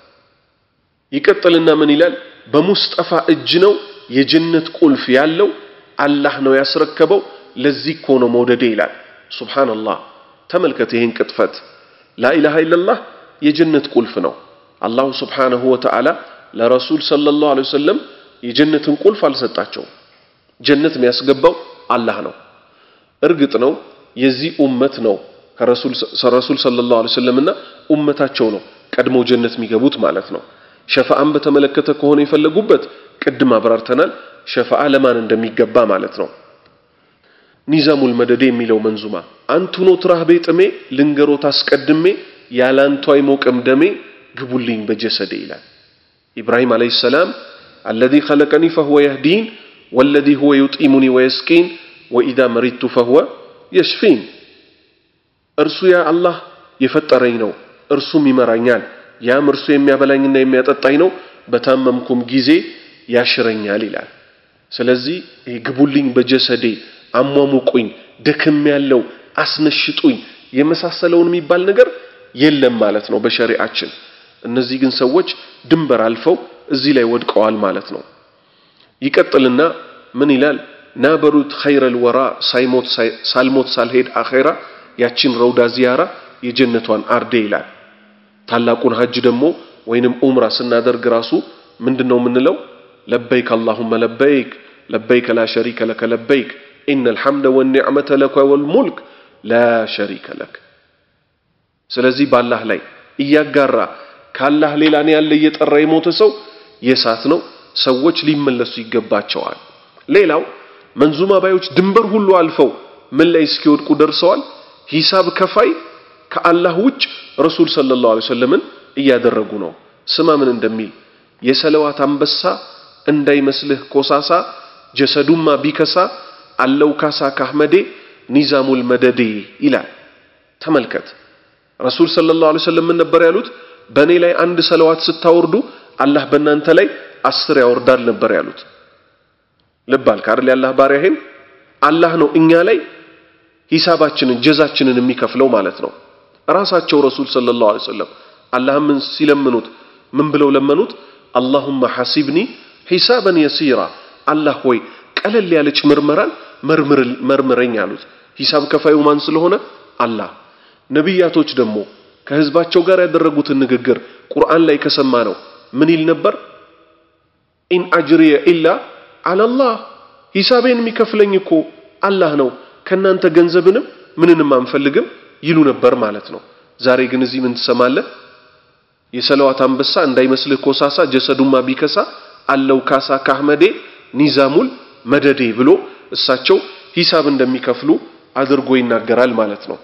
Speaker 4: ይቀጥልና ምን ይላል? በሙስጠፋ እጅ ነው የጀነት ቁልፍ ያለው አላህ ነው ያስረከበው። ለዚህ እኮ ነው መውደዴ ይላል። ሱብሃንአላህ ተመልከት ይህን ቅጥፈት። ላኢላሃ ኢለላህ የጀነት ቁልፍ ነው። አላሁ ስብሓነሁ ወተዓላ ለረሱል ሰለላሁ ዐለይሂ ወሰለም የጀነትን ቁልፍ አልሰጣቸውም። ጀነት የሚያስገባው አላህ ነው። እርግጥ ነው የዚህ ኡመት ነው ከረሱል ሰለላሁ ዐለይሂ ወሰለምና ኡመታቸው ነው ቀድሞ ጀነት የሚገቡት ማለት ነው። ሸፋዓን በተመለከተ ከሆነ የፈለጉበት ቅድም አብራርተናል። ሸፋዓ ለማን እንደሚገባ ማለት ነው። ኒዛሙል መደዴ የሚለው መንዙማ አንቱኖ ትራህቤ ጥሜ ልንገሮት አስቀድሜ ያላንቱ አይሞቅም ደሜ ግቡልኝ በጀሰዴ ይላል። ኢብራሂም ዓለይሂ ሰላም አለዚ ኸለቀኒ ፈሁወ የህዲን ወለዚ ሁወ ዩጢሙኒ ወየስቂን ወኢዛ መሪቱ ፈሁወ የሽፊን። እርሱ ያ አላህ የፈጠረኝ ነው፣ እርሱም ይመራኛል፣ ያም እርሱ የሚያበላኝና የሚያጠጣኝ ነው፣ በታመምኩም ጊዜ ያሽረኛል ይላል። ስለዚህ ይሄ ግቡልኝ በጀሰዴ አሟሙቁኝ፣ ደክም ያለው አስነሽጡኝ የመሳሰለውን የሚባል ነገር የለም ማለት ነው በሸሪዓችን። እነዚህ ግን ሰዎች ድንበር አልፈው እዚህ ላይ ወድቀዋል ማለት ነው። ይቀጥልና ምን ይላል? ናበሩት ኸይረል ወራ ሳይሞት ሳልሞት ሳልሄድ አኼራ ያችን ረውዳ ዚያራ የጀነቷን አርዴ ይላል። ታላቁን ሀጅ ደግሞ ወይንም ኡምራ ስናደርግ ራሱ ምንድነው የምንለው? ለበይክ አላሁመ ለበይክ ለበይክ ላ ሸሪከ ለከ ለበይክ ኢነል ሐምደ ወኒዕመተ ለከ ወልሙልክ ላ ሸሪከ ለክ። ስለዚህ በአላህ ላይ እያጋራ ካላህ ሌላ እኔ ያለ እየጠራ የሞተ ሰው የእሳት ነው። ሰዎች ሊመለሱ ይገባቸዋል። ሌላው መንዙማ ባዮች ድንበር ሁሉ አልፈው ምን ላይ እስኪወድቁ ደርሰዋል? ሂሳብ ከፋይ ከአላህ ውጭ ረሱል ሰለላሁ ዐለይሂ ወሰለምን እያደረጉ ነው። ስማ ምን እንደሚል የሰለዋት አንበሳ እንዳይመስልህ ኮሳሳ ጀሰዱማ ቢከሳ አለው ካሳ ካህመዴ ኒዛሙል መደዴ ይላል። ተመልከት ረሱል ሰለላሁ ዐለይሂ ወሰለም ምን ነበር ያሉት? በእኔ ላይ አንድ ሰለዋት ስታወርዱ አላህ በእናንተ ላይ አስር ያወርዳል ነበር ያሉት። ልብ አልክ አይደል? ያላህ ባሪያ ይሄን አላህ ነው እኛ ላይ ሂሳባችንን ጀዛችንን የሚከፍለው ማለት ነው። ራሳቸው ረሱል ሰለላሁ ዐለይሂ ወሰለም አላህም ምን ሲለምኑት ምን ብለው ለመኑት? አላሁመ ሐሲብኒ ሂሳበን የሲራ አላህ ሆይ ቀለል ያለች ምርመራን መርምረኝ አሉት። ሂሳብ ከፋዩ ማን ስለሆነ አላህ። ነቢያቶች ደግሞ ከህዝባቸው ጋር ያደረጉትን ንግግር ቁርአን ላይ ከሰማ ነው ምን ይል ነበር? ኢን አጅሪየ ኢላ አላላህ ሂሳቤን የሚከፍለኝ እኮ አላህ ነው፣ ከናንተ ገንዘብንም ምንንም አንፈልግም ይሉ ነበር ማለት ነው። ዛሬ ግን እዚህ ምን ትሰማለህ? የሰለዋት አንበሳ እንዳይመስልህ ኮሳሳ ጀሰዱማ ቢከሳ አለው ካሳ ካህመዴ ኒዛሙል መደዴ ብሎ እሳቸው ሂሳብ እንደሚከፍሉ አድርጎ ይናገራል ማለት ነው።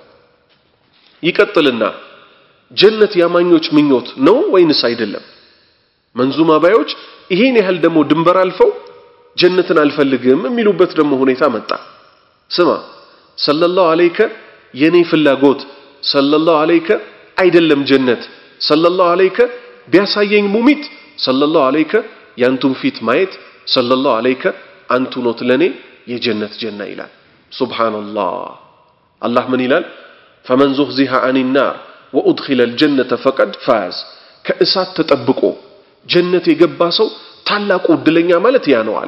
Speaker 4: ይቀጥልና ጀነት ያማኞች ምኞት ነው ወይንስ አይደለም? መንዙማ ባዮች ይሄን ያህል ደግሞ ድንበር አልፈው ጀነትን አልፈልግም የሚሉበት ደግሞ ሁኔታ መጣ። ስማ ሰለላሁ ዐለይከ የኔ ፍላጎት ሰለላሁ ዐለይከ አይደለም ጀነት ሰለላሁ ዐለይከ ቢያሳየኝ ሙሚት ሰለላሁ ዐለይከ ያንቱን ፊት ማየት ሰለላሁ ዐለይከ አንቱ ኖት ለኔ የጀነት ጀና ይላል። ሱብሃንአላህ አላህ ምን ይላል? ፈመን ዙህዚሃ አኒ ናር ወኡድኺለ አልጀነተ ፈቀድ ፋዝ ከእሳት ተጠብቆ ጀነት የገባ ሰው ታላቁ እድለኛ ማለት ያ ነው አለ።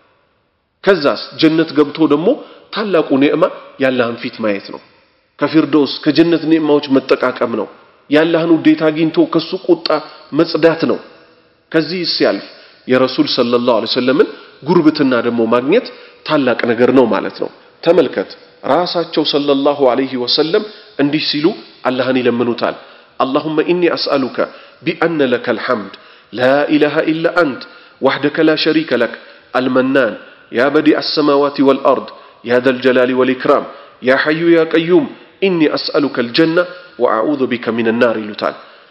Speaker 4: ከዛስ ጀነት ገብቶ ደግሞ ታላቁ ኒዕማ ያላህን ፊት ማየት ነው። ከፊርዶስ ከጀነት ኒዕማዎች መጠቃቀም ነው። ያላህን ውዴታ አግኝቶ ከሱ ቁጣ መጽዳት ነው። ከዚህ ሲያልፍ የረሱል ሰለላሁ ዐለይሂ ወሰለምን ጉርብትና ደግሞ ማግኘት ታላቅ ነገር ነው ማለት ነው። ተመልከት ራሳቸው ሰለላሁ ዐለይሂ ወሰለም እንዲህ ሲሉ አላህን ይለምኑታል። አላሁመ ኢኒ አስአሉከ ቢአነ ለከ አልሐምድ ላ ኢላሃ ኢላ አንት ወሕደከ ላ ሸሪከ ለክ المنان يا بديع السماوات والأرض يا ذا الجلال والإكرام يا حي يا قيوم إني أسألك الجنة وأعوذ بك من النار ይሉታል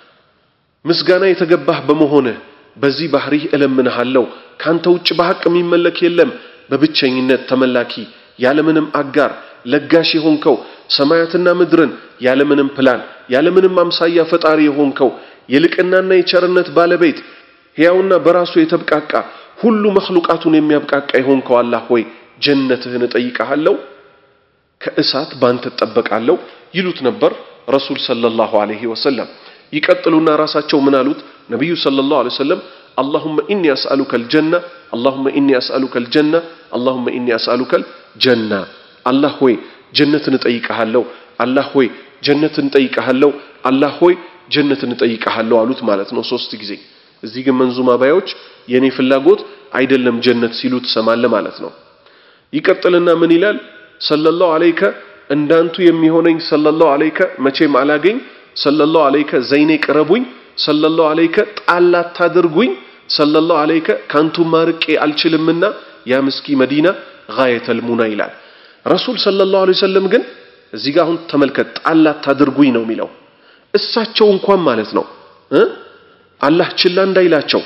Speaker 4: ምስጋና የተገባህ በመሆንህ በዚህ ባህሪህ እለምንሃለሁ ካንተ ውጭ በሐቅ የሚመለክ የለም በብቸኝነት ተመላኪ ያለምንም አጋር ለጋሽ የሆንከው ሰማያትና ምድርን ያለምንም ፕላን ያለምንም አምሳያ ፈጣሪ የሆንከው የልቅናና የቸርነት ባለቤት ሕያውና በራሱ የተብቃቃ ሁሉ መክሉቃቱን የሚያብቃቃ የሆንከው አላህ ሆይ ጀነትህን እጠይቀሃለሁ ከእሳት ባንተ እጠበቃለሁ ይሉት ነበር ረሱል ሰለላሁ ዐለይሂ ወሰለም ይቀጥሉና ራሳቸው ምን አሉት ነቢዩ ሰለላሁ ዐለይሂ ወሰለም اللهم إني أسألك الجنة اللهم إني أسألك الجنة اللهم إني أسألك الجنة الله هوي جنة نطيقها الله هوي جنة نطيقها الله هوي جنة نطيقها አሉት ማለት ነው ሶስት ጊዜ እዚህ ግን መንዙማ ባዮች የኔ ፍላጎት አይደለም ጀነት ሲሉ ትሰማለህ ማለት ነው ይቀጥልና ምን ይላል ሰለላሁ ዐለይከ እንዳንቱ የሚሆነኝ ሰለላሁ ዐለይከ መቼም አላገኝ ሰለላሁ ዐለይከ ዘይኔ ቅረቡኝ ሰለላሁ ዐለይከ ጣል አታድርጉኝ ሰለላሁ ዐለይከ ካንቱ ማርቄ አልችልምና ያ ምስኪ መዲና ጋየተል ሙና ይላል ረሱል ሰለላሁ ዐለይሂ ወሰለም ግን እዚህ ጋር አሁን ተመልከት ጣል አታድርጉኝ ነው የሚለው እሳቸው እንኳን ማለት ነው እ አላህ ችላ እንዳይላቸው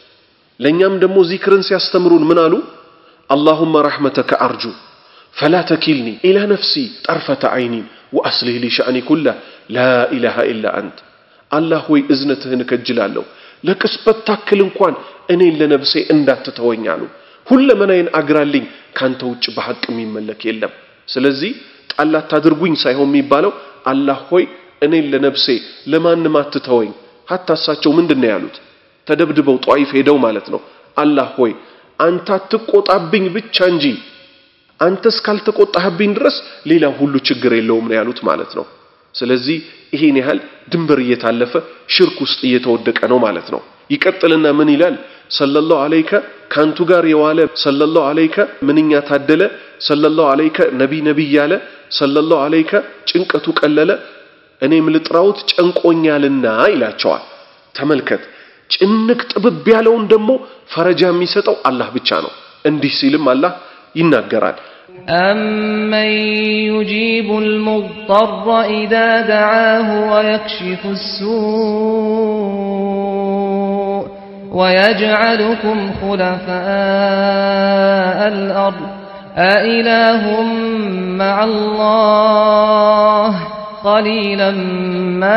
Speaker 4: ለኛም ደግሞ ዚክርን ሲያስተምሩን ምን አሉ اللهم رحمتك أرجو فلا تكلني إلى نفسي طرفة عين وأصلح لي شأني كله لا إله إلا أنت الله هو إذنتهن كجلالو ለቅስበት ታክል እንኳን እኔን ለነፍሴ እንዳትተወኝ አሉ ሁለመናዬን አግራልኝ ካንተ ውጭ በሐቅ የሚመለክ የለም ስለዚህ ጣል አታድርጉኝ ሳይሆን የሚባለው አላህ ሆይ እኔን ለነፍሴ ለማንም አትተወኝ ሀታ እሳቸው ምንድን ነው ያሉት ተደብድበው ጧይፍ ሄደው ማለት ነው አላህ ሆይ አንተ አትቆጣብኝ ብቻ እንጂ አንተ እስካልተቆጣህብኝ ድረስ ሌላ ሁሉ ችግር የለውም ነው ያሉት ማለት ነው ስለዚህ ይሄን ያህል ድንበር እየታለፈ ሽርክ ውስጥ እየተወደቀ ነው ማለት ነው ይቀጥልና ምን ይላል ሰለላሁ ዐለይከ ካንቱ ጋር የዋለ ሰለላሁ ዐለይከ ምንኛ ታደለ ሰለላሁ ዐለይከ ነቢ ነቢይ ያለ ሰለላሁ ዐለይከ ጭንቀቱ ቀለለ እኔም ልጥራውት ጨንቆኛልና ይላቸዋል ተመልከት ጭንቅ ጥብብ ያለውን ደግሞ ፈረጃ የሚሰጠው አላህ ብቻ ነው እንዲህ ሲልም አላህ ይናገራል
Speaker 11: أمن يجيب المضطر إذا دعاه ويكشف السوء ويجعلكم خلفاء الأرض أإله مع الله قليلا ما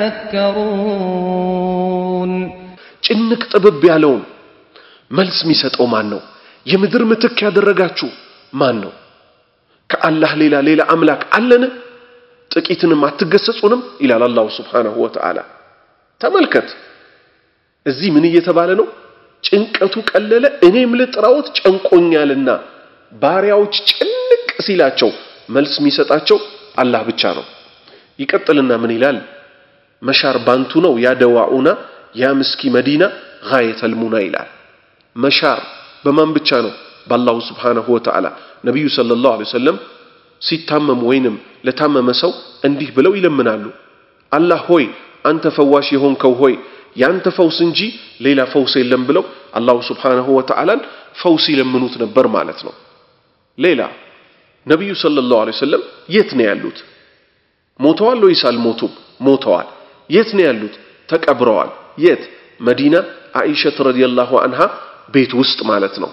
Speaker 11: تذكرون
Speaker 4: ጭንቅ ጥብብ ያለውን መልስ የሚሰጠው ማን ነው የምድር ምትክ ያደረጋችሁ ማን ነው ከአላህ ሌላ ሌላ አምላክ አለን ጥቂትንም አትገሰጹንም ይላል አላሁ ስብሓንሁ ወተዓላ ተመልከት እዚህ ምን እየተባለ ነው ጭንቀቱ ቀለለ እኔም ልጥራውት ጨንቆኛልና ባሪያዎች ጭንቅ ሲላቸው መልስ የሚሰጣቸው አላህ ብቻ ነው ይቀጥልና ምን ይላል መሻር ባንቱ ነው ያደዋኡና ያ ምስኪ መዲና ጋየተል ሙና ይላል መሻር በማን ብቻ ነው በአላሁ ስብሓንሁ ወተዓላ ነቢዩ ሰለላሁ ዐለይሂ ወሰለም ሲታመሙ ወይንም ለታመመ ሰው እንዲህ ብለው ይለምናሉ አላህ ሆይ አንተ ፈዋሽ የሆንከው ሆይ ያንተ ፈውስ እንጂ ሌላ ፈውስ የለም ብለው አላሁ ስብሓንሁ ወተዓላን ፈውስ ይለምኑት ነበር ማለት ነው ሌላ ነቢዩ ሰለላሁ ዐለይሂ ወሰለም የት ነው ያሉት ሞተዋል ወይስ አልሞቱም ሞተዋል የት ነው ያሉት ተቀብረዋል የት መዲና አኢሸት ረዲየላሁ አንሃ ቤት ውስጥ ማለት ነው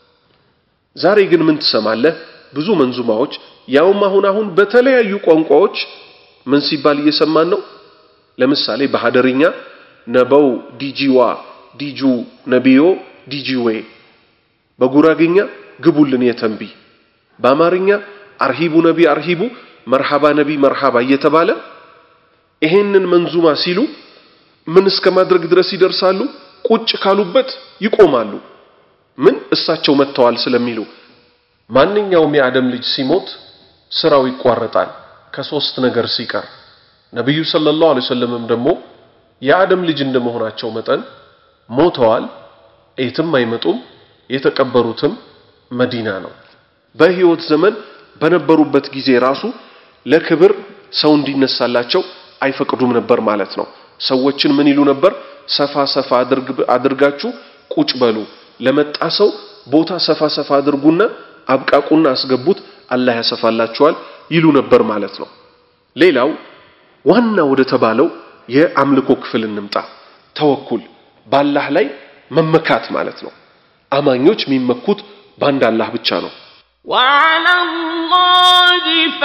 Speaker 4: ዛሬ ግን ምን ትሰማለህ ብዙ መንዙማዎች ያውም አሁን አሁን በተለያዩ ቋንቋዎች ምን ሲባል እየሰማን ነው ለምሳሌ በሀደርኛ ነበው ዲጂዋ ዲጁ ነቢዮ ዲጂዌ በጉራግኛ ግቡልን የተንቢ በአማርኛ አርሂቡ ነቢ አርሂቡ መርሃባ ነቢ መርሃባ እየተባለ ይሄንን መንዙማ ሲሉ ምን እስከ ማድረግ ድረስ ይደርሳሉ ቁጭ ካሉበት ይቆማሉ ምን እሳቸው መጥተዋል ስለሚሉ ማንኛውም የአደም ልጅ ሲሞት ስራው ይቋረጣል ከሶስት ነገር ሲቀር ነቢዩ ሰለላሁ ዐለይሂ ወሰለምም ደግሞ የአደም ልጅ እንደመሆናቸው መጠን ሞተዋል የትም አይመጡም የተቀበሩትም መዲና ነው በህይወት ዘመን በነበሩበት ጊዜ ራሱ ለክብር ሰው እንዲነሳላቸው አይፈቅዱም ነበር ማለት ነው ሰዎችን ምን ይሉ ነበር ሰፋ ሰፋ አድርጋችሁ ቁጭ በሉ ለመጣ ሰው ቦታ ሰፋ ሰፋ አድርጉና አብቃቁና አስገቡት አላህ ያሰፋላችኋል ይሉ ነበር ማለት ነው ሌላው ዋና ወደ ተባለው የአምልኮ ክፍል እንምጣ ተወኩል በአላህ ላይ መመካት ማለት ነው አማኞች የሚመኩት በአንድ አላህ ብቻ ነው
Speaker 13: وعلى الله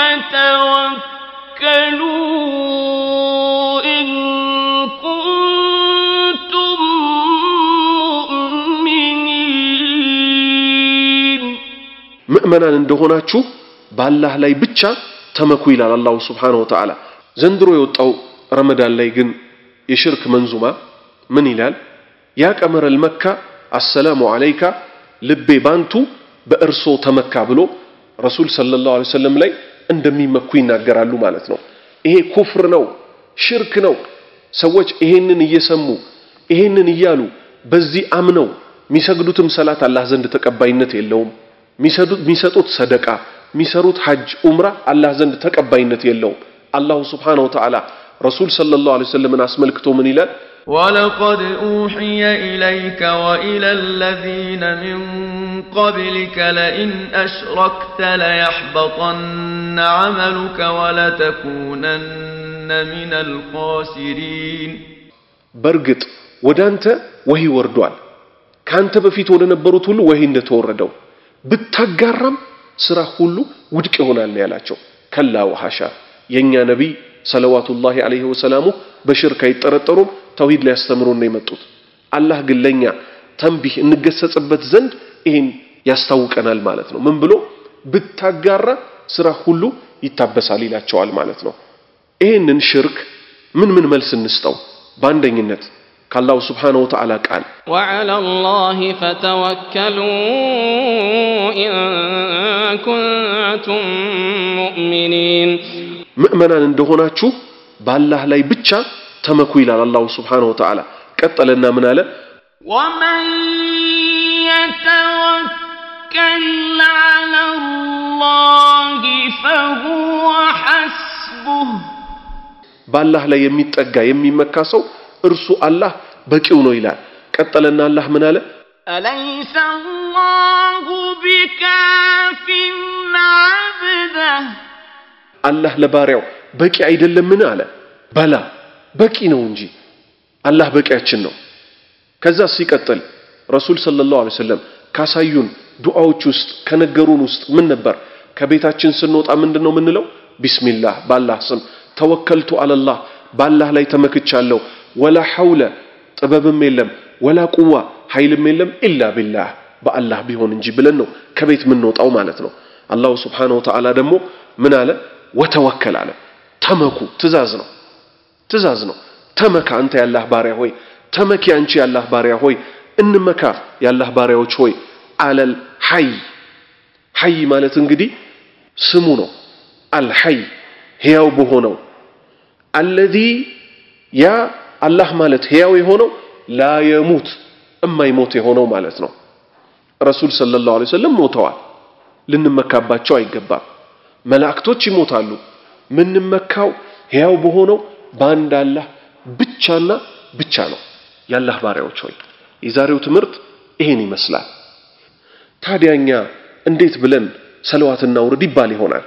Speaker 13: فتوكلوا إن كنتم مؤمنين
Speaker 4: ምእመናን እንደሆናችሁ በአላህ ላይ ብቻ ተመኩ ይላል አላሁ ስብሓነሁ ወተዓላ ዘንድሮ የወጣው ረመዳን ላይ ግን የሽርክ መንዙማ ምን ይላል ያ ቀመረል መካ አሰላሙ አለይካ ልቤ ባንቱ በእርሶ ተመካ ብሎ ረሱል ሰለላሁ ዐለይሂ ወሰለም ላይ እንደሚመኩ ይናገራሉ ማለት ነው ይሄ ኩፍር ነው ሽርክ ነው ሰዎች ይሄንን እየሰሙ ይሄንን እያሉ በዚህ አምነው የሚሰግዱትም ሰላት አላህ ዘንድ ተቀባይነት የለውም የሚሰጡት ሰደቃ የሚሰሩት ሐጅ ኡምራ አላህ ዘንድ ተቀባይነት የለውም አላሁ ስብሓነሁ ወተዓላ ረሱል ሰለላሁ ዐለይሂ ወሰለምን አስመልክቶ ምን ይላል
Speaker 9: ولقد أوحي إليك وإلى الذين من قبلك لئن أشركت ليحبطن عملك ولتكونن من الخاسرين
Speaker 4: በእርግጥ ወደ አንተ ወሂ ወርዷል ከአንተ በፊት ወደ ነበሩት ሁሉ ወሂ እንደተወረደው ብታጋራም ስራ ሁሉ ውድቅ ይሆናል ነው ያላቸው ከላ ወሐሻ የእኛ ነቢይ ሰለዋቱላሂ ዐለይሂ ወሰላሙ በሽርክ አይጠረጠሩም ተውሂድ ሊያስተምሩን ነው የመጡት አላህ ግን ለእኛ ተንቢህ እንገሰጽበት ዘንድ ይህን ያስታውቀናል ማለት ነው ምን ብሎ ብታጋራ ስራ ሁሉ ይታበሳል ይላቸዋል ማለት ነው ይህንን ሽርክ ምን ምን መልስ እንስጠው በአንደኝነት ከአላሁ ስብሓነሁ ወተዓላ ቃል
Speaker 7: وعلى الله فتوكلوا إن كنتم مؤمنين
Speaker 4: ምእመናን እንደሆናችሁ በአላህ ላይ ብቻ ተመኩ ይላል አላሁ ስብሓነሁ ወተዓላ ቀጠለና ምን አለ
Speaker 13: ومن يتوكل على الله فهو حسبه
Speaker 4: በአላህ ላይ የሚጠጋ የሚመካ ሰው እርሱ አላህ በቂው ነው ይላል ቀጠለና አላህ ምን አለ
Speaker 13: أليس الله بكاف عبده
Speaker 4: አላህ ለባሪያው በቂ አይደለምን አለ በላ በቂ ነው እንጂ አላህ በቂያችን ነው ከዛ ሲቀጥል ረሱል ሰለላሁ ዐለይሂ ወሰለም ካሳዩን ዱዓዎች ውስጥ ከነገሩን ውስጥ ምን ነበር ከቤታችን ስንወጣ ምንድን ነው የምንለው ቢስሚላህ በአላህ ስም ተወከልቱ አለላህ በአላህ ላይ ተመክቻለሁ ወላ ሐውለ ጥበብም የለም ወላ ቁዋ ኃይልም የለም ኢላ ቢላህ በአላህ ቢሆን እንጂ ብለን ነው ከቤት የምንወጣው ማለት ነው አላሁ ስብሓነሁ ወተዓላ ደግሞ ምን አለ ወተወከል አለ ተመኩ ትእዛዝ ነው ትእዛዝ ነው ተመካ አንተ ያላህ ባሪያ ሆይ ተመኪ አንቺ ያላህ ባሪያ ሆይ እንመካ ያላህ ባሪያዎች ሆይ አለል ሐይ ሐይ ማለት እንግዲህ ስሙ ነው አልሐይ ሕያው በሆነው አለዚ ያ አላህ ማለት ሕያው የሆነው ላ የሙት እማይሞት የሆነው ማለት ነው ረሱል ሰለላሁ ዐለይሂ ወሰለም ሞተዋል ልንመካባቸው አይገባም መላእክቶች ይሞታሉ ምንመካው ሕያው በሆነው በአንድ አላህ ብቻና ብቻ ነው የአላህ ባሪያዎች ሆይ የዛሬው ትምህርት ይሄን ይመስላል ታዲያኛ እንዴት ብለን ሰለዋትና ውርድ ይባል ይሆናል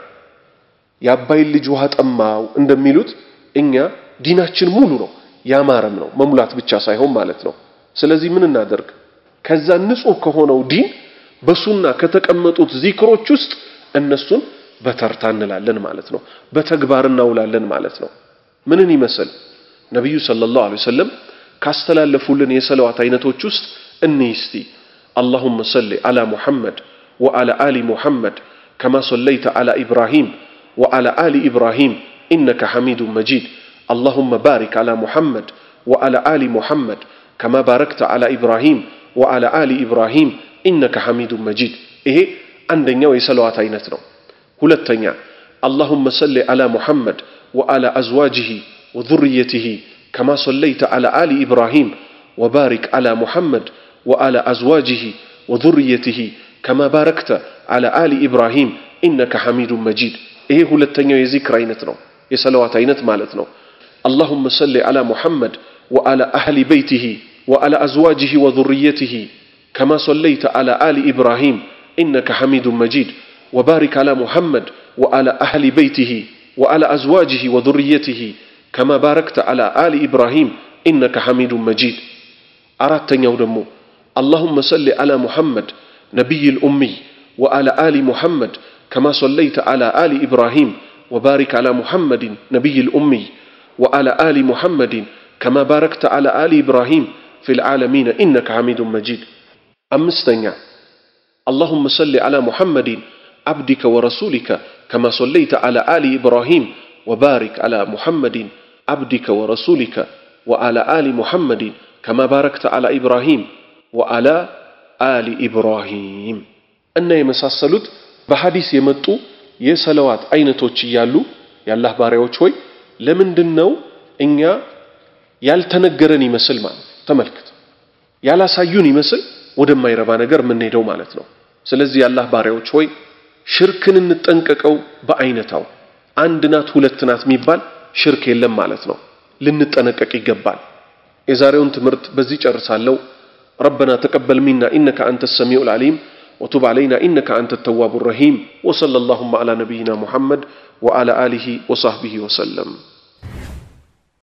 Speaker 4: የአባይን ልጅ ውሃ ጠማው እንደሚሉት እኛ ዲናችን ሙሉ ነው ያማረም ነው መሙላት ብቻ ሳይሆን ማለት ነው ስለዚህ ምን እናደርግ ከዛ ንጹህ ከሆነው ዲን በሱና ከተቀመጡት ዚክሮች ውስጥ እነሱን በተርታ እንላለን ማለት ነው በተግባር እናውላለን ማለት ነው ምንን ይመስል ነቢዩ ሰለላሁ ዐለይሂ ወሰለም ካስተላለፉልን የሰለዋት አይነቶች ውስጥ እንይ እስቲ اللهم صل على محمد وعلى آل محمد كما صليت على إبراهيم وعلى آل إبراهيم إنك حميد مجيد اللهم بارك على محمد وعلى آل محمد كما باركت على إبراهيم وعلى آل إبراهيم إنك حميد مجيد إيه عندنا የሰለዋት አይነት ነው ሁለተኛ اللهم صل على محمد وعلى أزواجه وذريته كما صليت على آل إبراهيم وبارك على محمد وعلى أزواجه وذريته كما باركت على آل إبراهيم إنك حميد مجيد إيه ሁለተኛው የዚክር አይነት ነው የሰለዋት አይነት ማለት ነው اللهم صل على محمد وعلى أهل بيته وعلى أزواجه وذريته كما صليت على آل إبراهيم إنك حميد مجيد وبارك على محمد وعلى أهل بيته وعلى أزواجه وذريته كما باركت على آل إبراهيم إنك حميد مجيد أردت يودمو اللهم صل على محمد نبي الأمي وعلى آل محمد كما صليت على آل إبراهيم وبارك على محمد نبي الأمي وعلى آل محمد كما باركت على آل إبراهيم في العالمين إنك حميد مجيد أمستنع اللهم صل على محمد عبدك ورسولك كما صليت على آل إبراهيم وبارك على محمد عبدك ورسولك وعلى آل محمد كما باركت على إبراهيم وعلى آل إبراهيم أن يمساسلت بحديث يمتو የሰለዋት አይነቶች እያሉ የአላህ ባሪያዎች ሆይ ለምንድን ነው እኛ ያልተነገረን ይመስል ማለት ተመልክት ያላሳዩን ይመስል ወደማይረባ ነገር የምንሄደው ማለት ነው ስለዚህ የአላህ ባሪያዎች ሆይ ሽርክን እንጠንቀቀው በአይነታው አንድ ናት ሁለት ናት የሚባል ሽርክ የለም ማለት ነው ልንጠነቀቅ ይገባል የዛሬውን ትምህርት በዚህ ጨርሳለሁ ربنا تقبل منا إنك أنت السميع العليم وتب علينا إنك أنت التواب الرحيم وصلى اللهم على نبينا محمد وعلى آله وصحبه وسلم